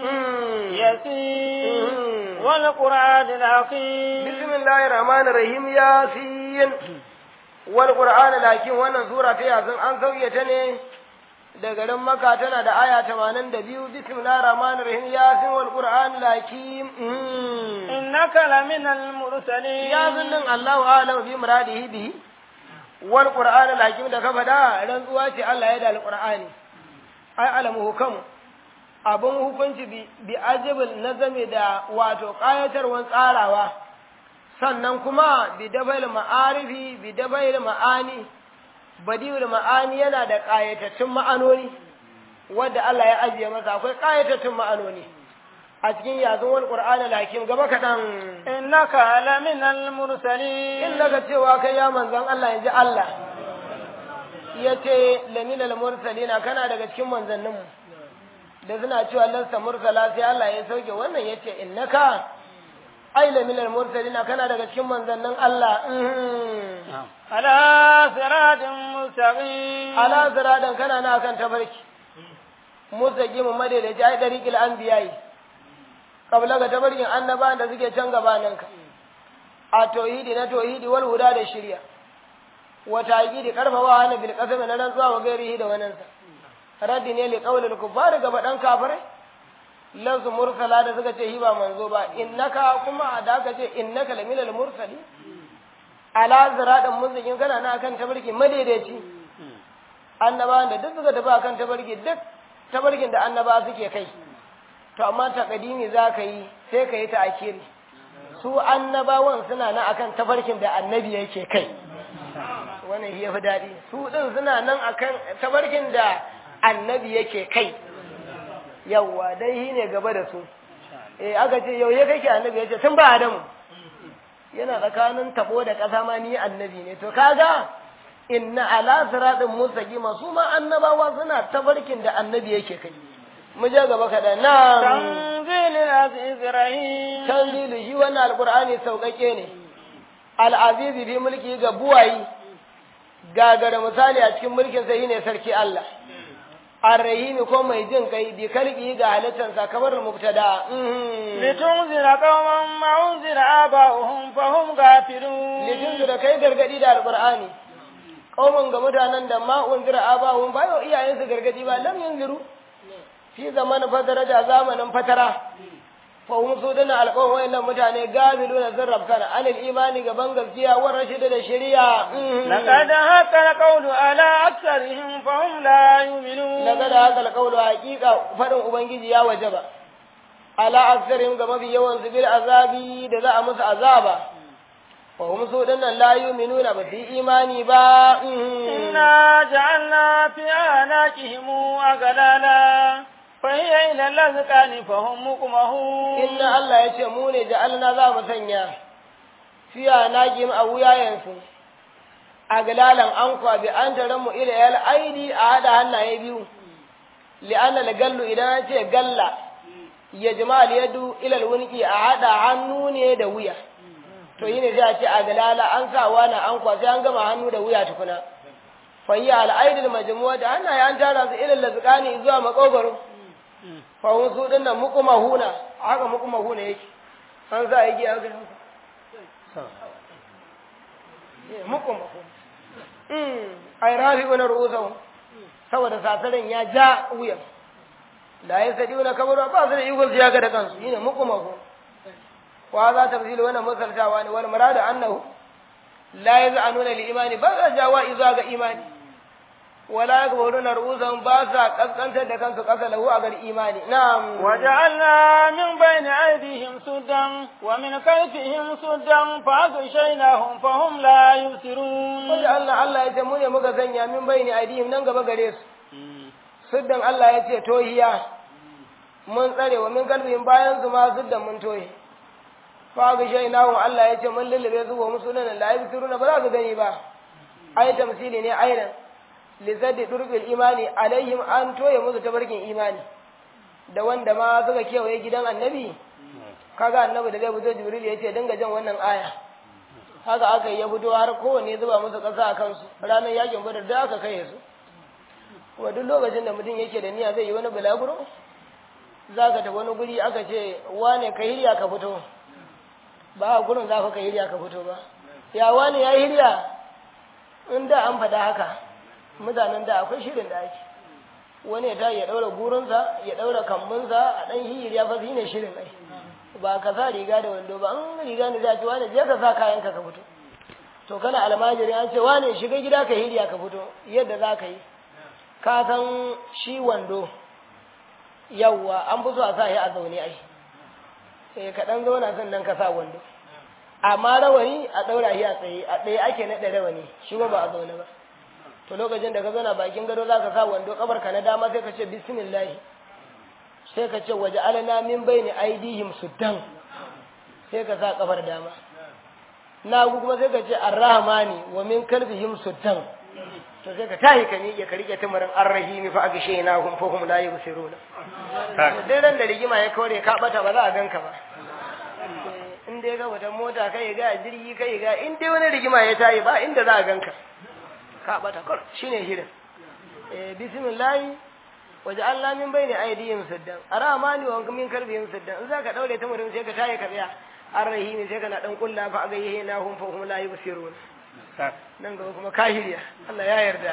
yasin wal qur'anil hakim bismillahir rahmanir rahim yasin wal qur'anil hakim wannan sura ta yasin an sauke ta ne da garin maka tana da aya 82 bismillahir rahmanir rahim yasin wal qur'anil hakim innaka laminal mursalin yasin din Allahu a'lamu bi muradihi bihi wal qur'an al hakim da ka faɗa rantsuwa ce Allah ya da al qur'ani ai alamu hukam abun hukunci bi bi ajibul nazami da wato qayatarwan tsarawa sannan kuma bi dabail ma'arifi bi dabail ma'ani badiul ma'ani yana da qayatattun ma'anoni wanda Allah ya ajiye masa akwai qayatattun ma'anoni a cikin yazon wal qur'an al hakim gaba kadan innaka laminal mursalin in daga cewa kai ya manzon Allah yanzu Allah yace laminal mursalina kana daga cikin manzanninmu da suna cewa lasta mursala sai Allah ya sauke wannan yace innaka ai laminal mursalina kana daga cikin manzannin Allah ala siratin mustaqim ala siradan kana na kan tabarki mustaqim madaidaci ai dariqil anbiya'i kabla ga tabarkin annabawan da suke can gabaninka a tauhidi na tauhidi wal huda da shirya wa taqidi karfawa na bil qasami na rantsuwa wa gairihi da wannan sa raddi ne li qawlil kuffar ga badan kafirai lazu mursala da suka ce hi ba manzo ba innaka kuma da aka ce innaka laminal mursali ala ziradan muzikin kana na akan tabarki madaidaici annabawan da duk suka tafi akan tabarki duk tabarkin da annaba suke kai to amma takadimi za ka yi sai ka yi ta akiri su annabawan suna nan akan tafarkin da annabi yake kai wannan ya fi daɗi su ɗin suna nan akan tafarkin da annabi yake kai yawwa dai shi ne gaba da su eh aka ce yau ya kake annabi ya ce tun ba adamu yana tsakanin tabo da ƙasa ma ni annabi ne to kaga inna ala siratin mustaqima su ma annabawa suna tabarkin da annabi yake kai mu je gaba kaɗan na tanzilul aziz rahim tanzilu shi wannan alqur'ani sauƙaƙe ne al-azizi bi mulki ga buwayi gagara misali a cikin mulkin sa ne sarki Allah arrahimi ko mai jin kai bi kalbi ga halittansa kamar mubtada litunzira qauman ma unzira aba'uhum fahum ghafilun litunzira kai gargadi da alqur'ani qauman ga mutanen da ma unzira aba'uhum ba yau iyayensu gargadi ba lam yunziru fi zamanin fatara da zamanin fatara fahim su dana alƙawar wayannan mutane gabilu na zarrab kana anil imani gaban gaskiya wa rashida da shari'a laqad haqa alqawlu ala aktharihim fahum la yu'minun laqad haqa alqawlu haqiqa fadin ubangiji ya wajaba ala aktharihim ga mafi yawan su bil azabi da za a musu azaba fahim su dana la yu'minuna ba su imani ba inna ja'alna fi anaqihim aghlala فهي إلى الأذقان فهم مقمهون إن الله يتمون جعلنا ذا مسنيا فيها ناجم أو ياينسو أغلالا أنقى بأن ترموا إلى الأيدي أعاد هنا يبيو لأن القل إذا نتي قل يجمع اليد إلى الونكي أعاد عنون يدويا to yi ne sai a ce a galala an sa wani an kwa sai an gama hannu da wuya tukuna fayya al'aidil majmu'a da hannaye an tara su ilal lazqani zuwa makogaro fahun su ɗin nan muku mahuna haka muku mahuna yake an za a yi giya ga muku mahuna ai rafi wani rusa saboda sasarin ya ja wuyan da ya sadi wani kamar ba su da ikon su ya ga da kansu yi ne muku mahuna wa za ta fi wannan misaltawa ne wani muradu annahu la ya za a nuna li imani ba za jawa izuwa ga imani ولا يكبرون رؤوسهم باسا قسقنت da kansu kasa lahu a gar imani na'am وجعلنا من بين أيديهم سدا ومن خلفهم سدا فأغشيناهم فهم لا يبصرون وجعلنا Allah ya ce mu ne muka sanya min bayni aidihim nan gaba gare su suddan Allah ya ce tohiya mun tsare wa min kalbihim bayan su ma suddan mun tohi fa gashainahu Allah ya ce mun lullube su wa musulun la yabsiruna ba za su gani ba ai tamsili ne aidan lizaddi durbil imani alaihim an toye musu tabarkin imani da wanda ma suka kewaye gidan annabi kaga annabi da zai fito jibril ya ce dinga jan wannan aya haka aka yi ya fito har kowanne zuba musu ƙasa a kansu ranar yakin badar da aka kai su wa duk lokacin da mutum yake da niyya zai yi wani bulaguro za ka ta wani guri aka ce wane ka hirya ka fito ba a gurin za ka hirya ka fito ba ya wane ya hirya in da an faɗa haka mutanen da akwai shirin da ake wani ya ya ɗaura gurinsa ya ɗaura kambunsa a ɗan hiyir ya fasi ne shirin ai ba ka sa riga da wando ba an riga ne za ci wani je ka sa kayanka ka fito to kana almajiri an ce wane shiga gida ka hiriya ka fito yadda za ka yi ka san shi wando yawwa an fi so a sa shi a zaune ai eh ka ɗan zauna sannan ka sa wando amma rawani a ɗaura shi a tsaye a tsaye ake naɗa rawani shi ba a zaune ba to lokacin da ka zauna bakin gado za ka sa wando kabar ka na dama sai ka ce bismillah sai ka ce waje alana min bayni aidihim suddan sai ka sa kafar dama na kuma sai ka ce arrahmani wa min kalbihim suddan to sai ka tahi ka miƙe ka rike tumarin arrahimi fa agshayna hum fa hum la yubsiruna to dai ran da rigima ya kore ka bata ba za a ganka ba in dai ga wata mota kai ga jirgi kai ga in dai wani rigima ya tayi ba inda za a ganka ka bata kur shine shirin eh bismillah waje Allah min bayni aydihim saddan aramani wa min kalbihim saddan in zaka daure ta mutum sai ka tayi ka tsaya arrahimi sai kana dan kulla fa agaye na hum fa hum la yubsirun nan gaba kuma kahiriya Allah ya yarda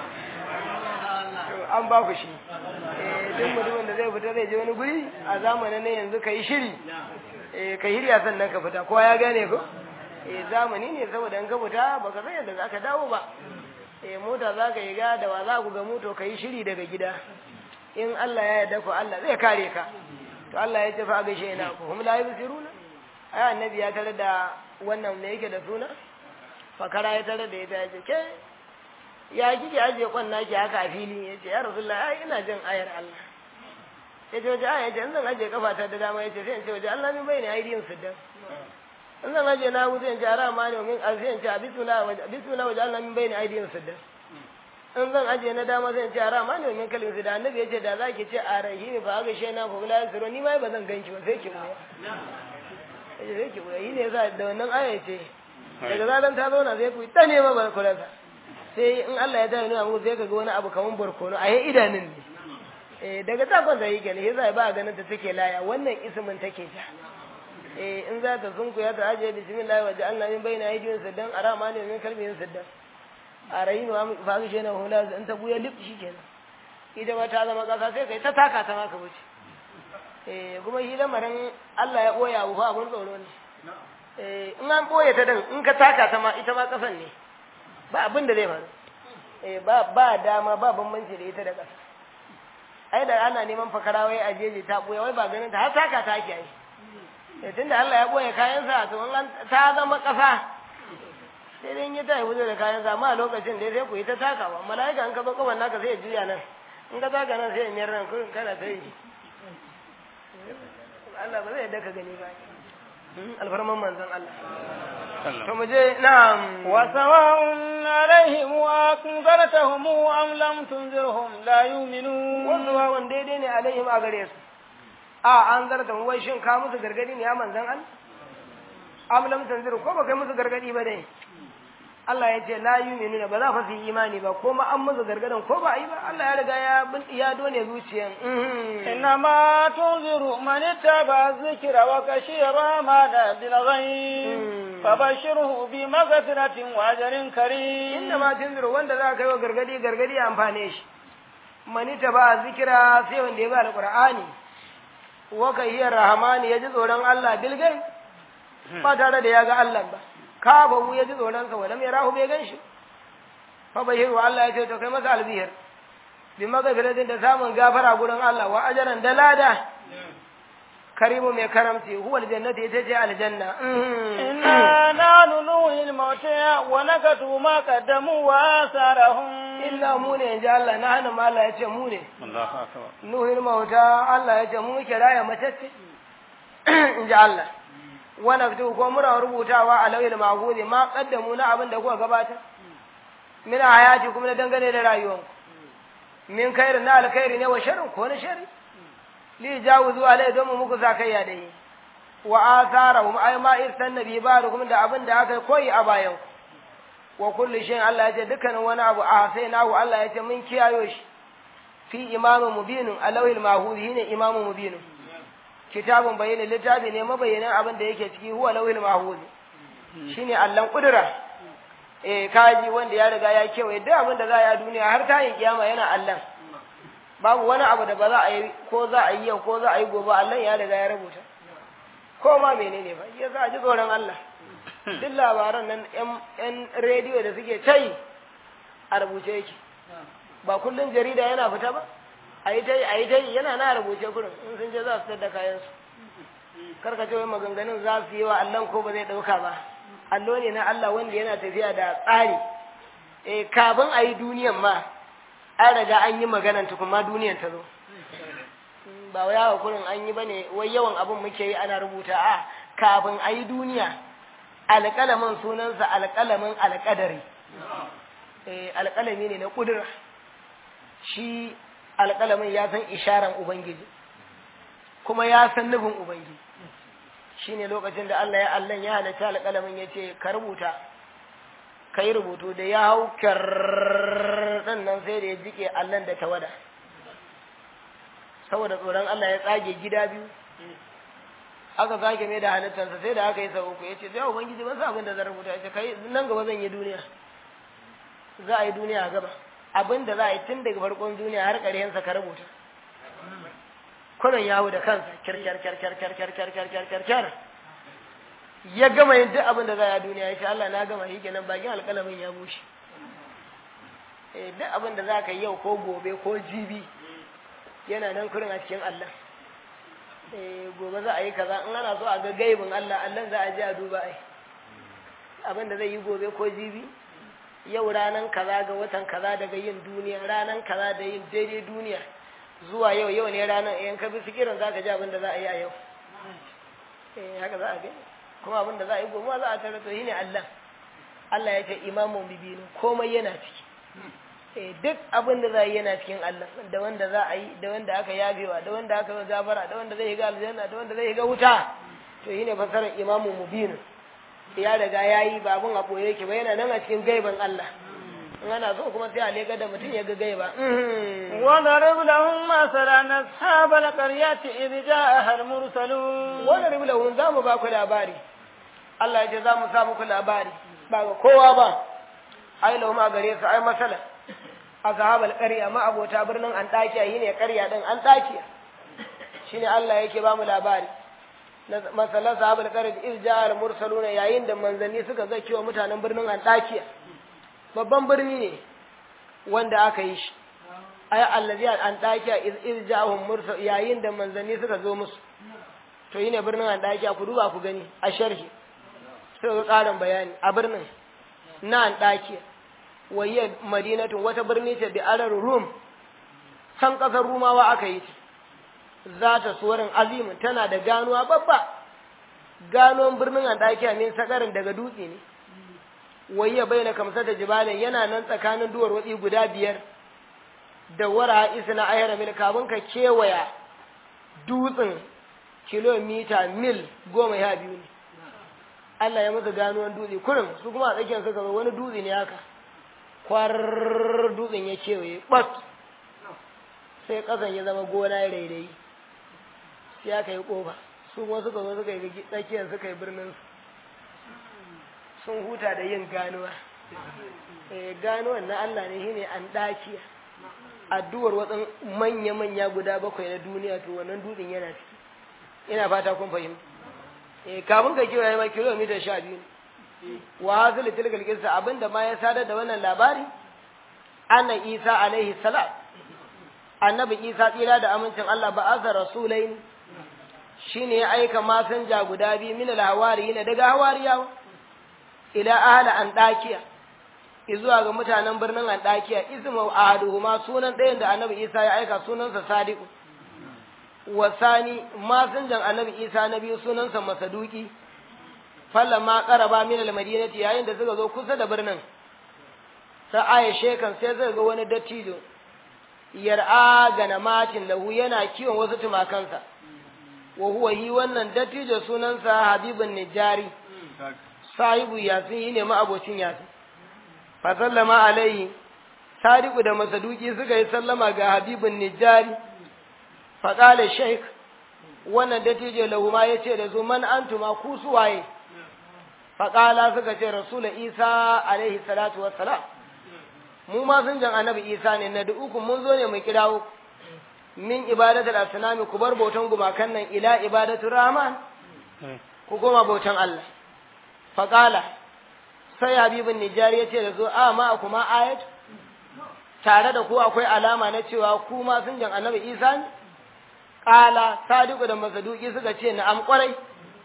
to an ba ku shi eh duk mutumin da zai fita zai je wani guri a zamanin nan yanzu kai shiri eh kahiriya sannan ka fita kowa ya gane ko eh zamani ne saboda in ka fita baka san yadda zaka dawo ba eh mota za ka yi ga da wa za ku ga moto ka yi shiri daga gida in Allah ya yarda ku Allah zai kare ka to Allah ya ce fa gaishe na ku hum la yusiruna ai annabi ya tare da wannan me yake da suna fakara ya tare da ita ya ce ke ya kike aje kwan naki haka a fili ya ce ya rasulullah ai ina jin ayar Allah ya ce waje aya ce in zan aje kafa ta da dama ya ce sai in ce waje Allah min bayani aidiyin siddan in zan aje na wuce in ce ara ma ne min sai in ce bismillah waje bismillah waje Allah min bayani aidiyin siddan in zan aje na dama sai in ce ara ma ne min kalin siddan annabi ya ce da zaki ce a rahimi ba ga shi na ko la yasiro ni ma ba zan ganki ba sai ki wuya ya ce sai ki wuya yi ne yasa da wannan aya ce daga zaran ta zauna sai ku ta nema barkonansa sai in Allah ya tare nuna muku sai ka ga wani abu kaman barkono a yi idanun ne eh daga takon da yake ne yasa ba ganin ta take laya wannan ismin take ta eh in za ta sunku ya ta ajiye bismillah wa ja'alna min bayna aydihim saddan arama ne min kalbihim saddan a rayin wa mu fa shi ne hula in ta buya lip shikenan ita ma ta zama kasa sai kai ta taka ta maka wuce eh kuma shi lamarin Allah ya boya abu fa abun tsoro ne eh in an boye ta din in ka taka ta ma ita ma kasan ne ba abin da zai faru eh ba ba dama ba bambanci da ita da kasa ai da ana neman fakara wai a jeje ta boye wai ba ganin ta har taka ta ake yi eh tunda Allah ya boye kayan sa to in ta zama kasa sai dai in ya ta yi da kayan sa amma a lokacin da sai ku yi ta takawa mala'ika in ka zo kaban naka sai ya juya nan in ka taka nan sai ya miyar nan kurin kana ta yi Allah ba zai yadda ka gani ba alfarman manzon Allah to mu je na'am wa sawa'un alaihim wa kunzartahum am lam tunzirhum la yu'minun wa sawa'un daidai ne alaihim a gare su a an zarta wai shin ka musu gargadi ne ya manzon Allah am lam tunzir ko ba kai musu gargadi ba dai Allah ya ce la yu'minuna ba za fa su yi imani ba ko ma an musu gargadan ko ba yi ba Allah ya riga ya ya done zuciyan إنما تنذر من اتبع الذكر وكشي الرحمن بالغيب فبشره بمغفرة وأجر كريم inda ma tunzir wanda za ka yi wa gargadi gargadi ya amfane shi mani ta ba zikira sai wanda ya ba alqur'ani wa kayyar rahmani ya ji tsoron Allah bilgai ba tare da ya ga Allah ba ka ba ya ji tsoron sa walam yarahu bai gan shi fa bashiru Allah ya ce to kai masa albihir bi magafiratin da samun gafara gurin Allah wa ajaran da lada karimu mai karamci huwa aljannati ita ce aljanna إنا نحن نوحي الموتى ونكتب ما قدموا وآثارهم illa mu ne inji Allah na hannun Allah ya ce mu ne الله أكبر nuhin mauta Allah ya ce mu muke raya matacce inji Allah wanda fito ko muna rubutawa a lauyin mahudi ma kaddamu na abin da kuka gabata min hayati kuma na dangane da rayuwanku min khairin na alkhairi ne wa sharrin ko na sharri li jawuzu alai don mu muku zakayya da yi wa atharahum ay ma irsan nabi barakum da abin da aka koyi a bayan wa kullu shay Allah ya ce dukkanin wani abu a sai nahu Allah ya ce mun kiyayo shi fi imamin mubinin alawil mahudi ne imamin mubinin kitabun bayyana littafi ne mabayyanin abin da yake ciki huwa lawil mahudi shine allan kudura eh kaji wanda ya riga ya kewaye duk abin da za a yi a duniya har ta yi kiyama yana allan babu wani abu da ba za a yi ko za a yi yau ko za a yi gobe allan ya riga ya rubuta ko ma menene ba ya za a ji tsoron Allah duk labaran nan yan rediyo da suke tai a rubuce yake ba kullum jarida yana fita ba a yi tai a yi tai yana na rubuce kurin in sun je za su tada kayansu karka ce wai maganganun za su yi wa Allah ko ba zai ɗauka ba allo ne na Allah wanda yana tafiya da tsari eh kafin a yi duniyan ma an riga an yi maganan tukun ma duniyan ta zo ba wai yawa kurin an yi bane wai yawan abin muke yi ana rubuta a kafin a yi duniya alƙalamin sunansa alƙalamin alƙadari eh alƙalami ne na ƙudura shi alƙalamin ya san isharan ubangiji kuma ya san nufin ubangiji shine lokacin da Allah ya Allah ya halatta alƙalamin ya ce ka rubuta ka yi rubutu da ya hau kyarɗan nan sai da ya jike Allah da tawada saboda tsoron Allah ya tsage gida biyu aka sake mai da halittarsa sai da aka yi sau uku ya ce sai ubangiji ban sa abin da zan rubuta ya ce kai nan gaba zan yi duniya za a yi duniya a gaba abin da za a yi tun daga farkon duniya har ƙarshensa ka rubuta kunan yawo da kansa kyar kyar kyar kyar kyar kyar kyar kyar kyar kyar kyar ya gama yin duk abin da za a duniya ya ce Allah na gama shi kenan bakin alƙalamin ya bushe eh duk abin da za ka yi yau ko gobe ko jibi yana nan kurin a cikin Allah eh gobe za a yi kaza in ana so a ga gaibin Allah Allah za a je a duba ai abin da zai yi gobe ko jibi yau ranan kaza ga watan kaza daga yin duniya ranan kaza da yin daidai duniya zuwa yau yau ne ranan in ka bi fikirin za ka ji abin da za a yi a yau eh haka za a gani kuma abin da za a yi gobe za a tare to shine Allah Allah ya ce imamun bibinu komai yana ciki eh duk abin da za a yi yana cikin Allah da wanda za a yi da wanda aka yabewa da wanda aka yi gabara da wanda zai yi ga aljanna da wanda zai yi ga wuta to shine fasarar imamu mubinu ya riga ya yi ba abin a ɓoye yake ba yana nan a cikin gaiban Allah in ana so kuma sai a lega da mutum ya ga gaiba وضرب لهم مثلا أصحاب القرية إذ جاءها المرسلون wani rubu lahun za mu ba ku labari Allah ya ce za mu sa muku labari ba ga kowa ba ai lahu ma gare su ai masala a sahabal ƙarya ma abota birnin an ɗakiya yi ne ƙarya ɗin an ɗakiya shi ne Allah yake ba mu labari na masalan sahabal ƙarya iz ja'al mursaluna yayin da manzanni suka zaki wa mutanen birnin an ɗakiya babban birni ne wanda aka yi shi ai allazi an ɗakiya iz iz ja'ahum mursal yayin da manzanni suka zo musu to yi ne birnin an ɗakiya ku duba ku gani a sharhi sai ga ƙarin bayani a birnin na an ɗakiya waye madinatun wata birni ce da arar rum can ƙasar rumawa aka yi ta za ta suwarin azimin tana da ganuwa babba ganuwan birnin an ɗakiya min sakarin daga dutse ne waye bai na kamsa da jibalin yana nan tsakanin duwar watsi guda biyar da wara isa na ayyara mil kafin ka kewaya dutsen kilomita mil goma ya biyu ne Allah ya masa ganuwan dutse kurin su kuma a tsakiyar suka zo wani dutse ne haka kwarar dutsen ya kewaye ɓat sai ƙasan ya zama gona ya rairayi sai aka yi ƙofa su kuma suka zo suka yi tsakiyar suka yi birnin sun huta da yin ganuwa ganuwan na Allah ne shine an ɗakiya addu'ar watsan manya-manya guda bakwai na duniya to wannan dutsen yana ciki ina fata kun fahimta eh kafin ka kiwaye ma kilomita sha biyu wa hasil tilkal qissa abinda ma ya sadar da wannan labari anna isa alaihi salam annabi isa tsira da amincin Allah ba azza rasulain shine ya aika masanja guda biyu min al-hawariyin daga hawariyawa ila ahla andakiya izuwa ga mutanen birnin andakiya ismu ahaduhuma sunan ɗayan da annabi isa ya aika sunansa sadiqu wasani masinjan annabi isa na biyu sunansa masaduki ma qaraba min al-madinati yayin da suka zo kusa da birnin sai aya shekan sai suka ga wani dattijo yar'a ganamatin lahu yana kiwon wasu tumakansa wa huwa hi wannan dattijo sunansa habibun nijari sahibu yasin yi ne ma'abocin yasin fa sallama alaihi sadiku da masaduki suka yi sallama ga habibun nijari fa qala shaykh wannan dattijo lahu ma yace da su man antuma ku suwaye fa qala suka ce rasul isa alaihi salatu wassalam mu ma sun jan annabi isa ne na uku mun zo ne mu kirawo min ibadatul asnami ku bar bautan gumakan nan ila ibadatul rahman ku goma bautan Allah faqala sai habibun nijari yace da zo a ma kuma ayat tare da ku akwai alama na cewa ku ma sun jan annabi isa ne qala sadiqu da masaduki suka ce na am kwarai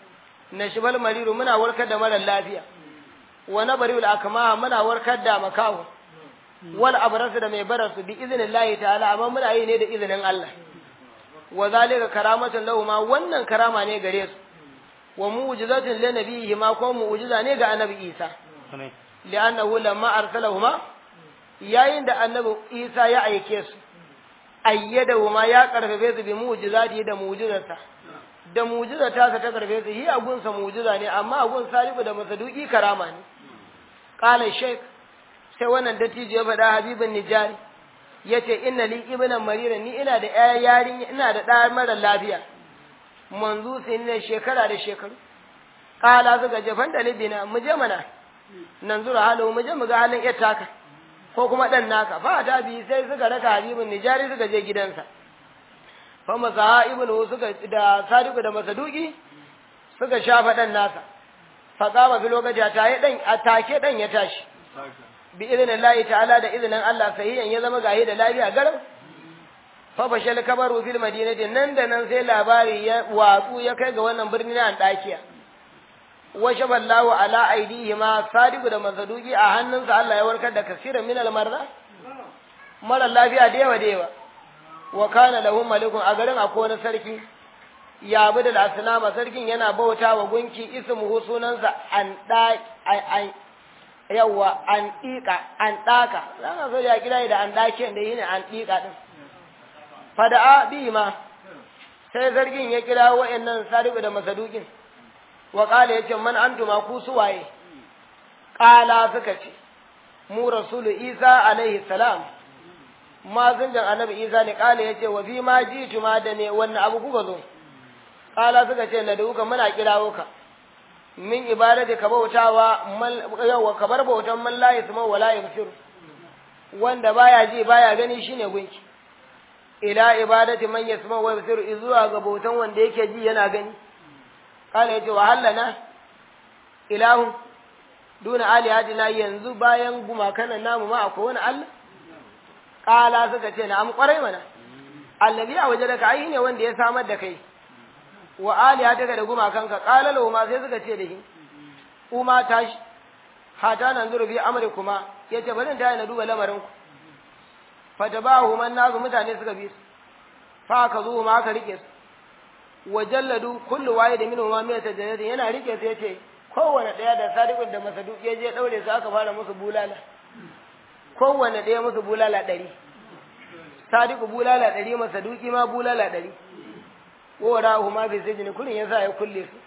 na shibal mariru muna warkar da mara lafiya wa nabariul akma muna warkar da makawo wal abrasu da mai barasu bi iznillahi ta'ala amma muna yi ne da izinin Allah wa zalika karamatun lahu ma wannan karama ne gare su wa mu'jizatun li nabiyhi ma ko mu'jiza ne ga annabi Isa li'annahu lamma arsalahuma yayin da annabi Isa ya aike su ayyadahu ma ya karfafe su bi mu'jizati da mu'jizarsa da mu'jizata ta karfe su hi agunsa mu'jiza ne amma agun salibu da masaduki karama ne qala shaykh sai wannan dattijo ya faɗa habibin nijari ya ce inna li ibnan marira ni ina da ƴaƴa yarin ina da ɗa mara lafiya manzu sai ne shekara da shekaru kala suka je fanda libina mu je mana nan zura halu mu je mu ga halin ƴar taka ko kuma ɗan naka fa ta bi sai suka raka habibin nijari suka je gidansa fa masa ibnu suka da sadiku da masaduki suka shafa ɗan nasa fa kama fi lokaci ta yi ɗan a take ɗan ya tashi bi izinin Allah ta'ala da izinin Allah sahihan ya zama gahi da lafiya garin fa bashal kabaru fil madinati nan da nan sai labari ya watsu ya kai ga wannan birni na Andakiya wa shaballahu ala aidihi ma sadiqu da masaduki a hannunsa Allah ya warkar da kasiran min al-marda mara lafiya da yawa da yawa wa kana lahum malikun a garin akwai wani sarki ya bi da asnama sarkin yana bauta wa gunki ismuhu sunansa an da an yawa an dika an daka zan so ya kira da an dake da yine an dika din fada'a bi ma sai sarkin ya kira wa'annan sadiqu da masadukin wa qala yace man antuma ku suwaye qala suka ce mu rasulu isa alaihi salam mazinjan annabi isa ne kala ya ce wa fi ma ji tuma da ne wannan abu kuka zo kala suka ce na duka muna kirawo ka min ibadati ka bautawa yawa ka bar bautan man la yasma wala yabsir wanda baya ji baya gani shine gunki ila ibadati man yasma wa yabsir zuwa ga bautan wanda yake ji yana gani kala ya ce wa hallana ilahu duna alihatina yanzu bayan gumakan namu ma akwai wani Allah kala suka ce na'am kwarai mana allazi a waje daga ai ne wanda ya samar da kai wa aliya daga da gumakanka kala lahu ma sai suka ce da shi kuma tashi hata nan zuru bi amri kuma yace bari ta na duba lamarin ku fatabahu man nazu mutane suka bi su fa ka zo ma aka rike su wa jalladu kullu wahid minhum ma miyata jannati yana rike su yace kowanne daya da sadiqun da masaduq ya je daure su aka fara musu bulala kowanne ɗaya musu bulala ɗari sadiku bulala ɗari masa duki ma bulala ɗari wara hu ma fi sijini kurin yasa ya kulle su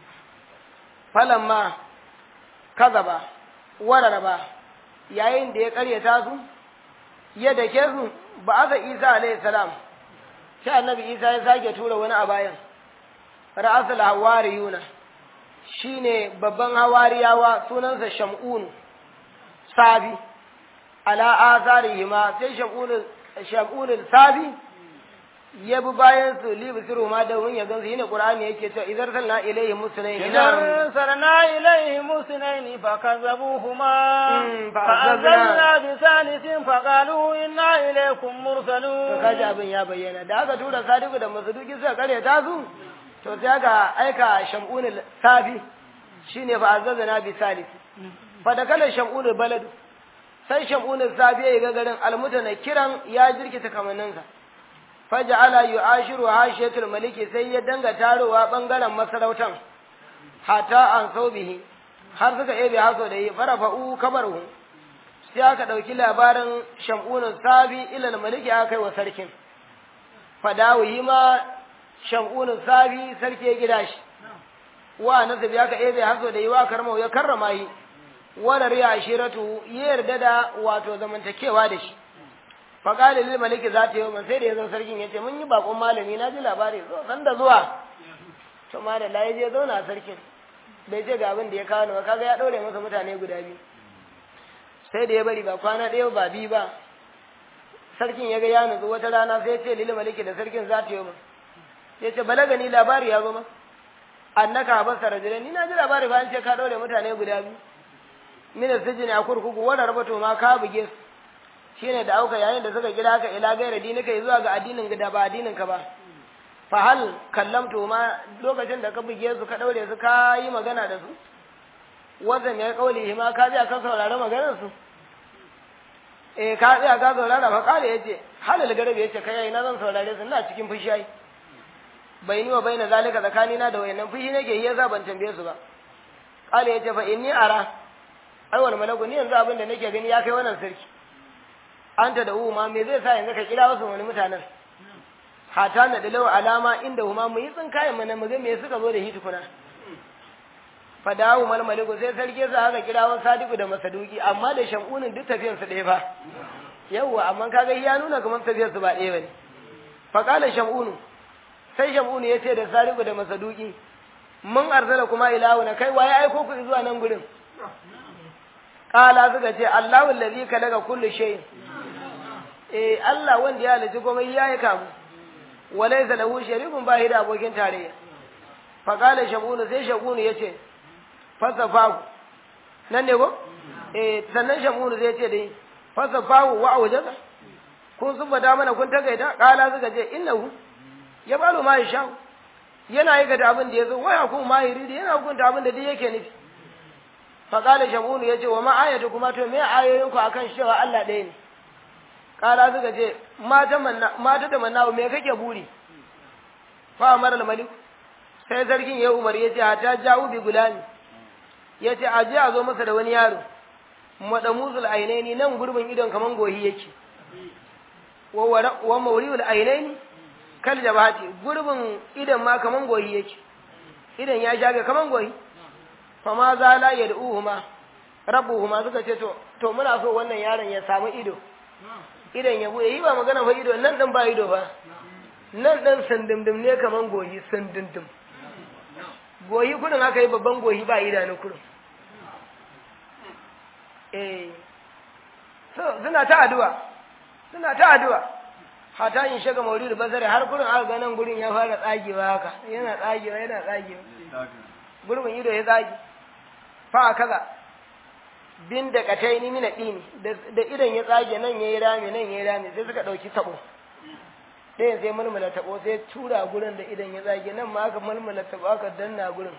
falan ma kazaba wararaba yayin da ya karyata su ya dake su ba aka isa alayhi salam sai annabi isa ya sake tura wani a bayan ra'asul hawariyuna shine babban hawariyawa sunansa shamun sabi ala azarihima sai shakunul sabi ya bi bayan su li bisiru ma da wun ya gansu yine qur'ani yake cewa idan salna ilayhi musnayn idan sarna ilayhi musnayn fa kazzabuhuma fa anzalna bi thalithin fa qalu inna ilaykum mursalun kaji abin ya bayyana da aka tura sadiku da masuduki suka kare ta su to sai aka aika shakunul sabi shine fa anzalna bi thalith fa da kala shakunul baladu sai shamunin safiya ya ga garin almutana kiran ya jirkita kamanninsa faja'ala yu'ashiru hashiyatul maliki sai ya danga tarowa bangaren masarautan hatta an saubihi har suka ebe haso da yi farafa'u kabaru sai aka dauki labarin shamunin safi ilal maliki aka kai wa sarkin fadawi ma shamunin safi sarki ya gida shi wa nasabi aka ebe haso da yi wa karmau ya karrama yi wadar ya ashiratu ya yarda da wato zamantakewa da shi faƙali lil maliki za ta yi man sai da ya zo sarkin ya ce mun yi bakon malami na ji labari zo san da zuwa to ma da layi je zauna sarkin bai ce ga abin da ya kawo ba kaga ya ɗaure masa mutane guda biyu sai da ya bari ba kwana ɗaya ba biyu ba sarkin ya ga ya nutsu wata rana sai ya ce lil maliki da sarkin za ta yi man ya ce balaga ni labari ya zo ma annaka habasa rajulani ni na ji labari ba an ce ka ɗaure mutane guda biyu mina sijini a kurkuku wadda rabato ma ka buge su shine da auka yayin da suka kira ka ila gaira dinika zuwa ga addinin da ba addinin ka ba fa hal kallamtu ma lokacin da ka buge su ka daure su ka yi magana da su wanda mai kauli ma ka ji ka saurari maganar su eh ka tsaya ka saurara fa kale yace halal garabe yace kai na zan saurare su ina cikin fushi ai bai ni wa baina zalika tsakanina da wayannan fushi nake yi yasa ban tambaye su ba kale yace fa inni ara ai wani malaku ni yanzu abin da nake gani ya kai wannan sarki anta da ma me zai sa yanzu ka kira wasu wani mutanen hata na dalawa alama inda huma mu yi tsinkayen mana mu ga me suka zo da shi tukuna fadawu mal maliku sai sarki sa haka kira wasu sadiku da masaduki amma da shamunin duk tafiyar su ɗaya fa yawwa amma kaga ya nuna kamar tafiyar su ba ɗaya bane fa qala shamunu sai shamunu yace da sadiku da masaduki mun arzala kuma ilahu na kai waye aiko ku zuwa nan gurin Ƙala suka ce, Allahu allazi ka daga kullu shay. Eh Allah wanda ya halitta komai ya yi kamu. Walaysa lahu sharikun ba da abokin tarayya. Fa qala shabunu sai shabunu yace fasafahu. Nan ne ko? Eh sannan shabunu zai ce dai fasafahu wa awjada. kun subata mana kun takaita kala suka ce innahu ya balo ma ya yana aikata abin da ya zo waya kuma ma yuridi yana hukunta abin da duk yake nufi fa qala shamunu yace wa ma ayatu kuma to me ayoyin ku akan cewa Allah ɗaya ne kala suka ce mata manna mata da manna me kake buri fa amara al malik sai sarkin ya umar yace hata ja'u bi gulani yace aje a zo masa da wani yaro madamuzul ainaini nan gurbin idon kaman gohi yake wa wa mawriul ainaini kal jabati gurbin idan ma kaman goyi yake idan ya shafe kaman goyi fa ma za la yad'uhuma rabbuhuma suka ce to to muna so wannan yaron ya samu ido idan ya buɗe yi ba magana fa ido nan dan ba ido ba nan dan sandimdim ne kaman goyi sandimdim goyi kudin aka yi babban goyi ba idanu kudin eh so suna ta addu'a suna ta addu'a hata in shiga maulid bazare har gurin aka ga nan gurin ya fara tsagewa haka yana tsagewa yana tsagewa gurbin ido ya tsage fa kaza bin da kataini mina dini da idan ya tsage nan yayi rami nan yayi rami sai suka dauki tabo ɗayan sai mulmula tabo sai tura gurin da idan ya tsage nan ma aka mulmula tabo aka danna gurin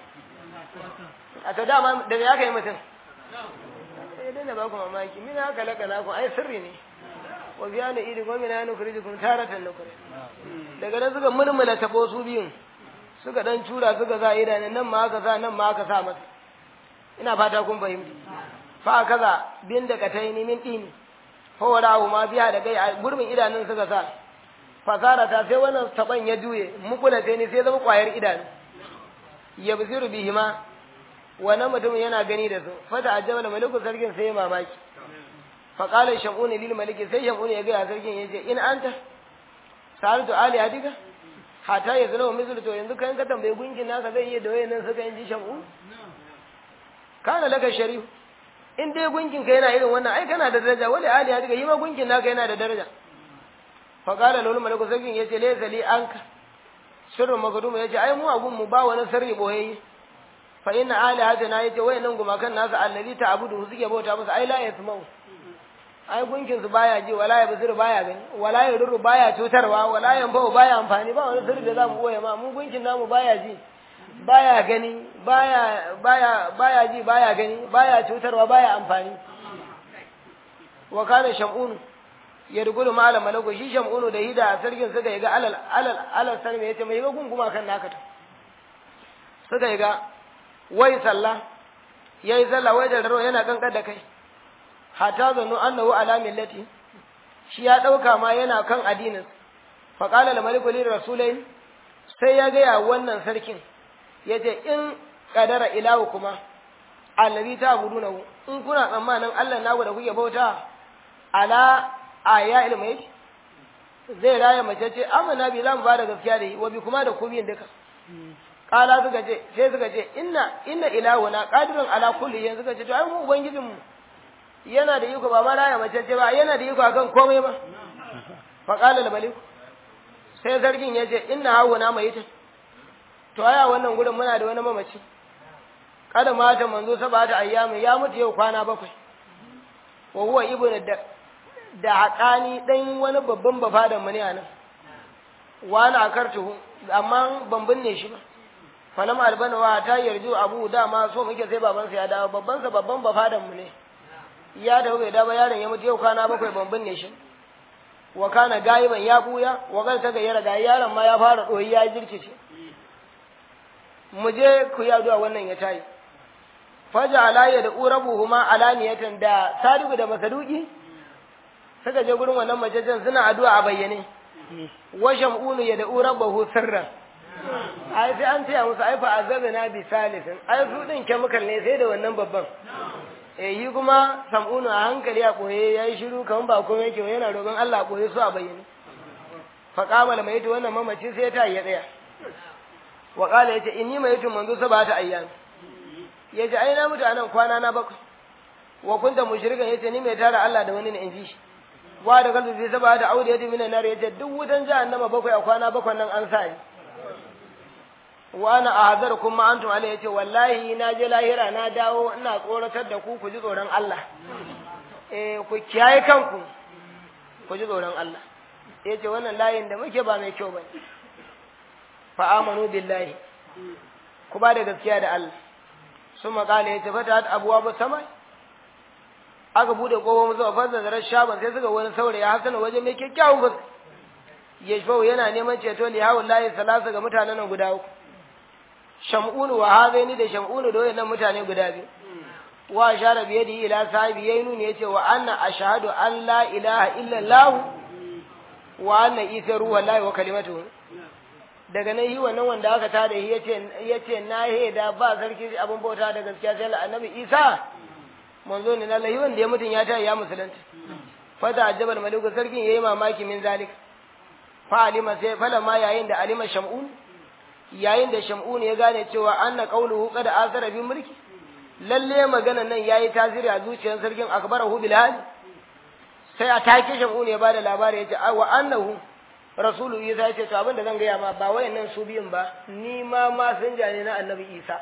a ta dama da ya kai mutum sai dai na ba ku mamaki mina haka laka na ku ai sirri ne wa biya na iri wa mina nukrijukum taratan nukri daga nan suka mulmula tabo su biyun suka dan tura suka sa idanun nan ma aka sa nan ma aka sa masa ina fata kun fahimta fa kaza bin da kataini min dini fa warahu ma biya da gai gurbin idanun suka sa fasara ta sai wannan taban ya duye mukula sai ni sai zama kwayar idanu yabziru bihima wannan mutumin yana gani da su fata ajabal maliku sarkin sai ya mamaki fa qala shamuni lil maliki sai shamuni ya ga sarkin yace in anta salatu ali adiga hata ya zama misal to yanzu kan ka tambaye gunkin naka zai iya da wayannan suka yin ji shamu kana laka sharif in dai gunkin ka yana irin wannan ai kana da daraja wali ali adiga yi ma gunkin naka yana da daraja fa qala lul maliku sarkin yace laysa li anka sirrun magdum yace ai mu abun mu ba wani sirri boyayye fa inna alihatana yace wayannan gumakan nasu allazi ta'budu suke bauta musu ai la yasma'u ai gunkin su baya ji wala ya basir baya gani wala ya ruru baya cutarwa wala ya bau baya amfani ba wani sirri da zamu boye ma mu gunkin namu baya ji baya gani baya baya baya ji baya gani baya cutarwa baya amfani wa kana shamun ya rugulu malam malaku shi shamunu da hida sarkin suka yi ga alal alal alal sarmi yace mai ga gunguma kan naka ta suka yi ga wai sallah yayi sallah wai da raro yana kankar da kai hata zanu annahu ala millati shi ya dauka ma yana kan addinin fa qala al maliku lir rasulain sai ya gaya wannan sarkin yace in qadara ilahu kuma annabi ta guduna in kuna tsammanin Allah naku da kuke bauta ala aya ilmai zai raya mace ce amana bi zamu bada gaskiya da yi wa bi kuma da ku biyin duka kala suka ce sai suka ce inna inna ilahuna qadirun ala kulli yanzu suka ce to ai mu ubangijinmu yana da iko ba ma raya mace ce ba yana da iko akan komai ba fa qala al malik sai sarkin ya ce inna hawuna mai ta to aya wannan gurin muna da wani mamaci kada mata manzo sabata ayyami ya mutu yau kwana bakwai wa huwa ibnu da da haƙani dan wani babban bafadan mu ne anan wani akartuhu amma ban binne shi ba falam albana wa ta yarju abu dama so muke sai babansa ya dawo babbansa babban bafadan mu ne ya da bai da ba yaron ya mutu yau kwana bakwai ban binne shi wa kana gaiban ya buya wa kan ta gayyara ga yaron ma ya fara doyi ya jirkice mu je ku yi addu'a wannan ya tayi faja alayya da urabuhuma alaniyatan da sadiku da masaduki suka je gurin wannan macecen suna addu'a a bayyane wa shamunu ya da urabahu sirran ai sai an taya musu ai fa azabna bi salisin ai su din chemical ne sai da wannan babban eh yi kuma sam'unu a hankali a koye yayi shiru kaman ba komai yake yana roƙon Allah a koye su a bayyane fa qamal mai to wannan mamaci sai ta ya tsaya wa qala yace inni mai to manzo sabata ayyam yace ai na mutu anan kwana na bakwai wa kunta mushrikan yace ni mai tara Allah da wani ne in ji shi wa da kalbi sai sabata aure yace minan nar yace duk wutan jahannama bakwai a kwana bakwai nan an sa ni wa ana ahadarukum ma antum alai yace wallahi na je lahira na dawo ina tsoratar da ku ku ji tsoron Allah eh ku kiyaye kanku ku ji tsoron Allah ya ce wannan layin da muke ba mai kyau ba ne fa'amanu billahi ku ba da gaskiya da Allah sun makala ya ce fata abuwa ba sama aka bude kowa zuwa fasa da shaban sai suka wani saurayi hasana waje mai kyakkyawan fuska ya shi yana neman ceto li hawan layi salasa ga mutanen nan guda uku sham'unu wa hazaini da sham'unu da wayannan mutane guda biyu wa shara biye da ila sahibi yayi nuni yace wa anna ashhadu an la ilaha illa allah wa anna isa ruwa lahi wa kalimatuhu daga nan yi wannan wanda aka tada shi yace yace na heda ba sarki abin bauta da gaskiya sai annabi isa manzo ne na lahi wanda ya mutun ya ta ya musulunta fata ajabal maliku sarkin yayi mamaki min zalik fa alima sai fala ma yayin da alima shamun yayin da shamun ya gane cewa anna qawluhu qad asara bi mulki lalle maganan nan yayi tasiri a zuciyar sarkin akbarahu bil hal sai a take shamun ya bada labari yace wa annahu rasulu isa yace to abin da zan gaya ma ba wayannan su biyun ba ni ma ma sun jane na annabi isa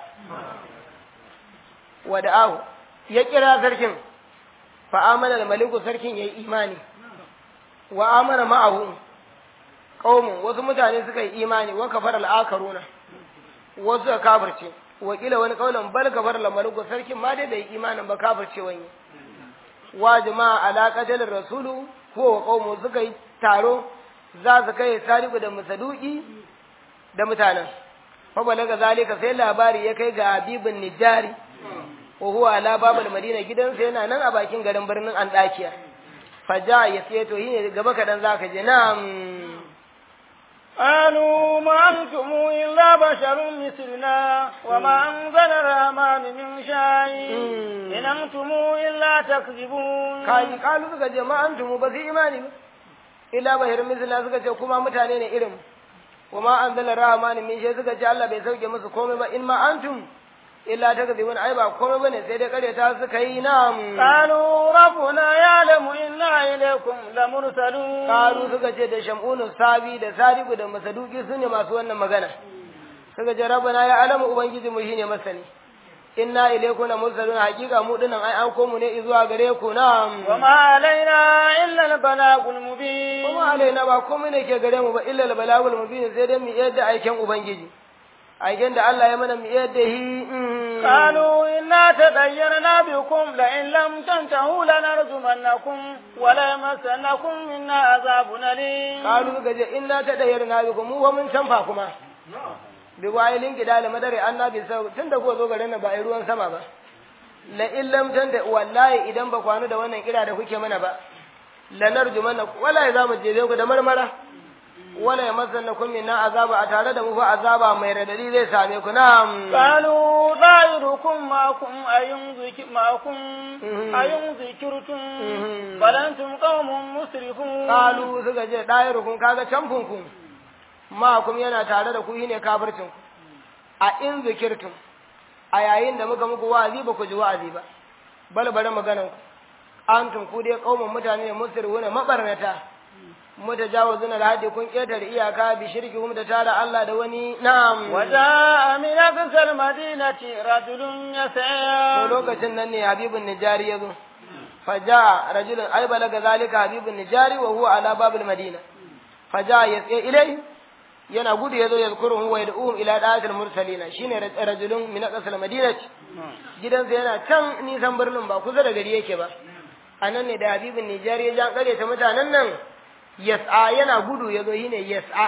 wada'ahu ya kira sarkin fa amana al maliku sarkin yayi imani wa amana ma'ahu qaumun wasu mutane suka yi imani wa kafara al-akaruna wasu suka kafirce wa kila wani kaulan bal kafara al-maliku sarkin ma dai bai imanin ba kafirce wani wa jama'a ala qatal rasulu ko wa qaumu suka yi taro za su kai sariku da musaduki da mutanen fa balaga zalika sai labari ya kai ga habibin nijari wa huwa ala babal madina gidansa yana nan a bakin garin birnin andakiya faja ya sai to yi gaba kadan zaka je na'am قالوا ما أنتم إلا بشر مثلنا وما أنزل الرحمن من شيء إن أنتم إلا تكذبون kaji kalu suka ce ma antum ba su imani ba illa bahir misla suka ce kuma mutane ne irin wa ma anzala rahman min shay suka ce Allah bai sauke musu komai ba in ma antum illa takzibun ai ba komai bane sai dai karyata suka yi nam قالوا ربنا يعلم إنا إليكم لمرسلون kalu suka ce da shamunu sabi da sadiku da masaduki su ne masu wannan magana suka ce rabbana ya alamu ubangiji mu shine masani inna ilaykum la mursalun haqiqa mu dinan ai an komu ne zuwa gare ku nam وما علينا إلا البلاغ المبين kuma alaina ba komai ne ke gare mu ba illa al balagul mubin sai dai mu yadda aikin ubangiji aikin da Allah ya mana mu yadda hi mm. قالوا إنا تطيرنا بكم لئن لم تنتهوا لنرجمنكم وليمسنكم منا عذاب أليم kalu suka ce inna ta dayar na biku mu wa mun canfa kuma bi wayilin gida da madare annabi sau tun da kuka zo garin nan ba a yi ruwan sama ba la illam tanta wallahi idan ba kwanu da wannan kira da kuke mana ba la narjumanna wallahi za mu jebe ku da marmara wala yamassannakum minna azaba a tare da mu fa azaba mai radadi zai same ku na'am قالوا ضائركم معكم أين ذك- معكم أين ذكرتم بل أنتم قوم مسرفون kalu suka ce dayarukun kaga canfin ku ma kum yana tare da ku shine kafircin ku a in zikirtum a yayin da muka muku wa'azi ba ku ji wa'azi ba bal bari maganan ku antum ku dai kauman mutane ne musirwuna mabarnata mutajawazuna alhadi kun ketare iyaka bi shirki hum da tara Allah da wani na'am وجاء من أقصى المدينة رجل to يسعى lokacin nan ne habibun nijari yazo faja rajulun ay balaga zalika habibun nijari wa huwa ala babil madina faja yas'a ilai yana gudu yazo yazkuruhu wa yad'uhum ila da'atil mursalina shine rajulun min aqsal madinati gidansa yana can nisan birnin ba kusa da gari yake ba anan ne da habibun nijari ya jan kare ta mutanen nan yas'a yana gudu yazo shine yas'a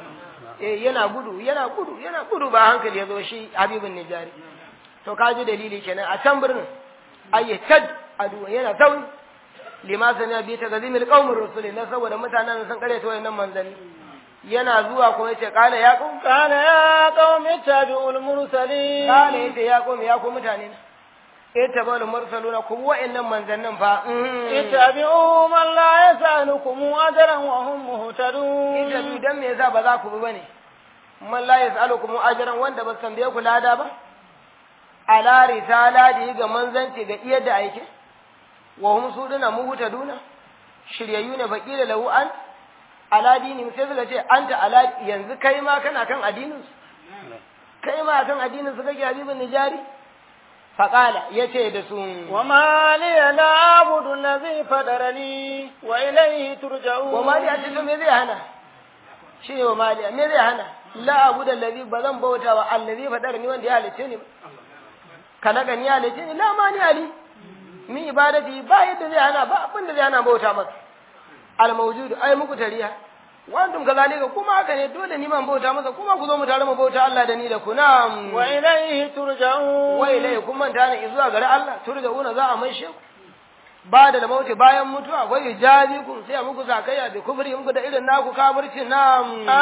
eh yana gudu yana gudu yana gudu ba hankali yazo shi habibun nijari to kaji dalili kenan a can birnin ayyatad adu yana sauri lima sami bi ta gazimil qaumur rusuli na saboda mutanen sun kare ta wayannan manzanni yana zuwa kuma yace kala ya qaum قال يا قوم اتبعوا المرسلين kala yace ya qaum ya ku mutane na ittabal mursaluna ku wayannan manzannin fa اتبعوا من لا يسألكم أجرا وهم مهتدون ita bi dan me yasa ba za ku bi bane man la yasalukum ajran wanda ba san biye ku lada ba ala risalati ga manzanci ga iya da aike wa hum suduna muhtaduna shiryayyu ne baqila lahu an ala dini sai suka ce anta ala yanzu kai ma kana kan addinin su kai ma kan addinin su kake habibin nijari faqala yace da su وما لي لا أعبد الذي فطرني وإليه ترجعون wa mali a cikin me zai hana shi ne wa mali me zai hana la abu da allazi ba zan bauta wa allazi fadar ni wanda ya halice ni ba kalaga ni ya halice ni la mani ali min ibadati ba yadda zai hana ba abin da zai hana bauta masa al mawjud ai muku tariya wa antum kazalika kuma haka ne dole ni man bauta masa kuma ku zo mu tare mu bauta Allah da ni da ku na'am وإليه ترجعون wa ilai kun manta ne zuwa gare Allah turja'una za a maishe ku ba da mauti bayan mutuwa akwai ijabi kun sai a muku zakayya da kufri muku da irin naku kafirci na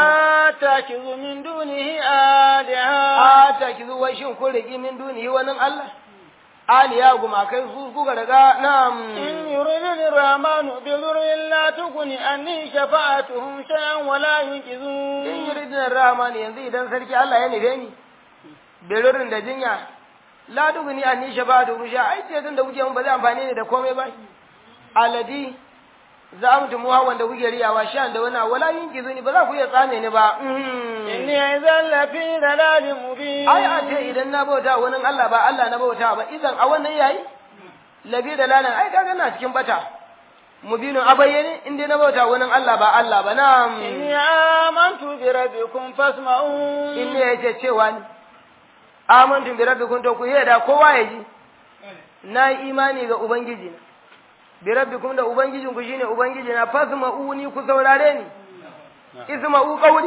أتخذ من دونه آلهة a ta ki zuwa shin kun rigi min dunihi wani Allah aliya guma kai su kuka daga na إن يردني الرحمن بضر لا تغني عني شفاعتهم شيئا ولا in ينقذون yuridin rahmani yanzu idan sarki Allah ya nufe ni belurin da jinya la duguni anni shabatu rusha ai ce tun da kuke mun ba zai amfane ni da komai ba aladi za mu tumu hawan da kuke riyawa shan da wani wala yin kizuni ba za ku iya tsame ni ba إني إذا لفي ضلال مبين ai a ce idan na bauta wani Allah ba Allah na bauta ba idan a wannan yayi labi da lalan ai kaga na cikin bata mubinu a bayyane in dai na bauta wani Allah ba Allah ba na إني آمنت بربكم فاسمعون in ne yace cewa ni amantu bi rabbikum to ku yada kowa ya ji na yi imani ga ubangiji na bi rabbikum da ubangijin ku shine ubangiji na fasma'uni ku saurare ni isma'u qawli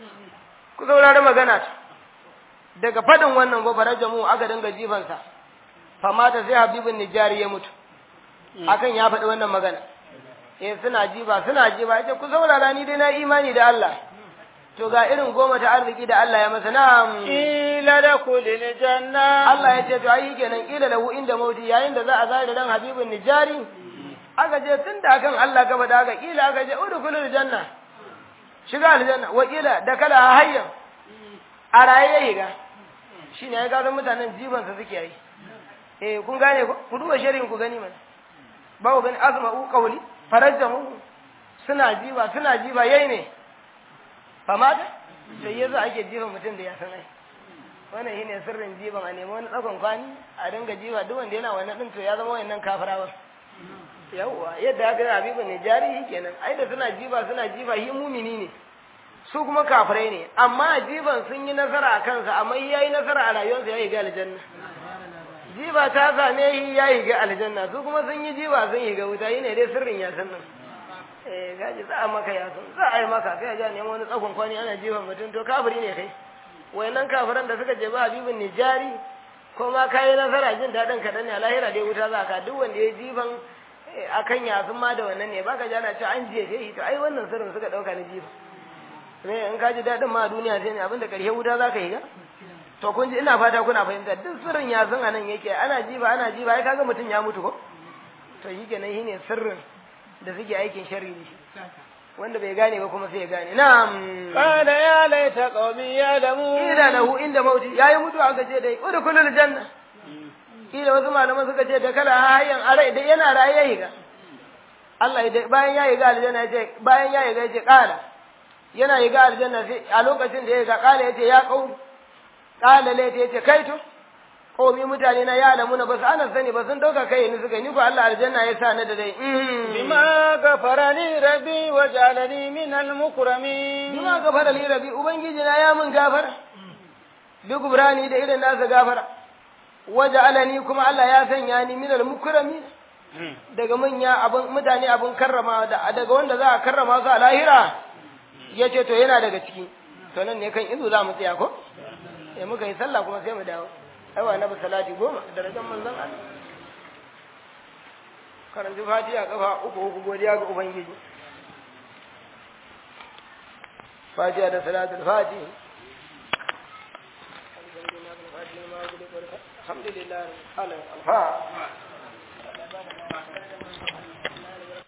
ku saurare magana ta daga fadin wannan gobarar jamu aka dinga jifansa famata sai habibin nijari ya mutu akan ya faɗi wannan magana eh suna jiba suna jiba yace ku saurara ni dai na imani da Allah to ga irin goma ta arziki da Allah ya masa na'am قيل ادخل الجنة Allah ya ce to ai kenan kila lahu inda mauti yayin da za a zare dan habibin nijari aka je tun da kan Allah gaba da aka kila aka je udkhulul janna shiga aljanna wa kila da kala hayyan a raye ya higa shine ya ga mutanen jiban sa suke yi eh kun gane ko ku duba shirin ku gani mana ba ku gani azma'u qawli farajjahu suna jiba suna jiba yayi ne famata sai yanzu ake jiban mutum da ya san ai wannan shine sirrin jiban a nemi wani tsakon kwani a dinga jiba duk wanda yana wannan din to ya zama wannan kafirawa yawwa yadda aka yi habibin ne jarihi kenan ai da suna jiba suna jiba shi mumini ne su kuma kafirai ne amma jiban sun yi nasara a kansa amma ya yi nasara a rayuwarsa ya yi ga aljanna jiba ta same shi ya yi ga aljanna su kuma sun yi jiba sun yi ga wuta yi ne dai sirrin ya san nan eh gaji za a maka ya san za a yi maka kai a ja neman wani tsakon kwani ana jiban mutum to kafiri ne kai wayannan kafiran da suka je ba habibin nijari ko ma kayi nasara jin daɗin kaɗan ne a lahira dai wuta za ka duk wanda ya jiban akan yasun ma da wannan ne baka ji ana cewa an jefe shi to ai wannan sirrin suka ɗauka na jifa ne in ka ji daɗin ma a duniya sai ne abinda ƙarshe wuta za ka yi ga to kun ji ina fata kuna fahimta duk sirrin yasun a nan yake ana jiba ana jiba ai kaga mutum ya mutu ko to shi kenan shi ne sirrin da suke aikin sharri da shi wanda bai gane ba kuma sai ya gane na'am قال يا ليت قومي يعلمون ila lahu inda mauti yayi mutu aka ce dai udkhulul janna kila wasu malaman suka ce da kala hayyan arai da yana raye yayi ga Allah idan bayan yayi ga aljanna ya ce bayan yayi ga ya ce kala yana yi ga aljanna sai a lokacin da yayi ga kala ya ce ya kau kala lai ya ce kai to komi mutane na ya alamu na basu ana sani ba sun dauka kai ni suka ni ko Allah aljanna ya sa ni da dai بما غفر لي ربي وجعلني من المكرمين bima gafara li rabi ubangiji na ya mun gafara bi gubrani da irin nasa gafara waje alani kuma Allah ya sanya ni minal mukrami daga manya abun mutane abun karrama da daga wanda za a karrama su a lahira yace to yana daga ciki to nan ne kan izu za mu tsaya ko sai muka yi sallah kuma sai mu dawo ai wa nabi salati goma darajar manzon Allah karanci fatiha kafa uku uku godiya ga ubangiji fatiha da salatul fatiha alhamdulillah alhamdulillah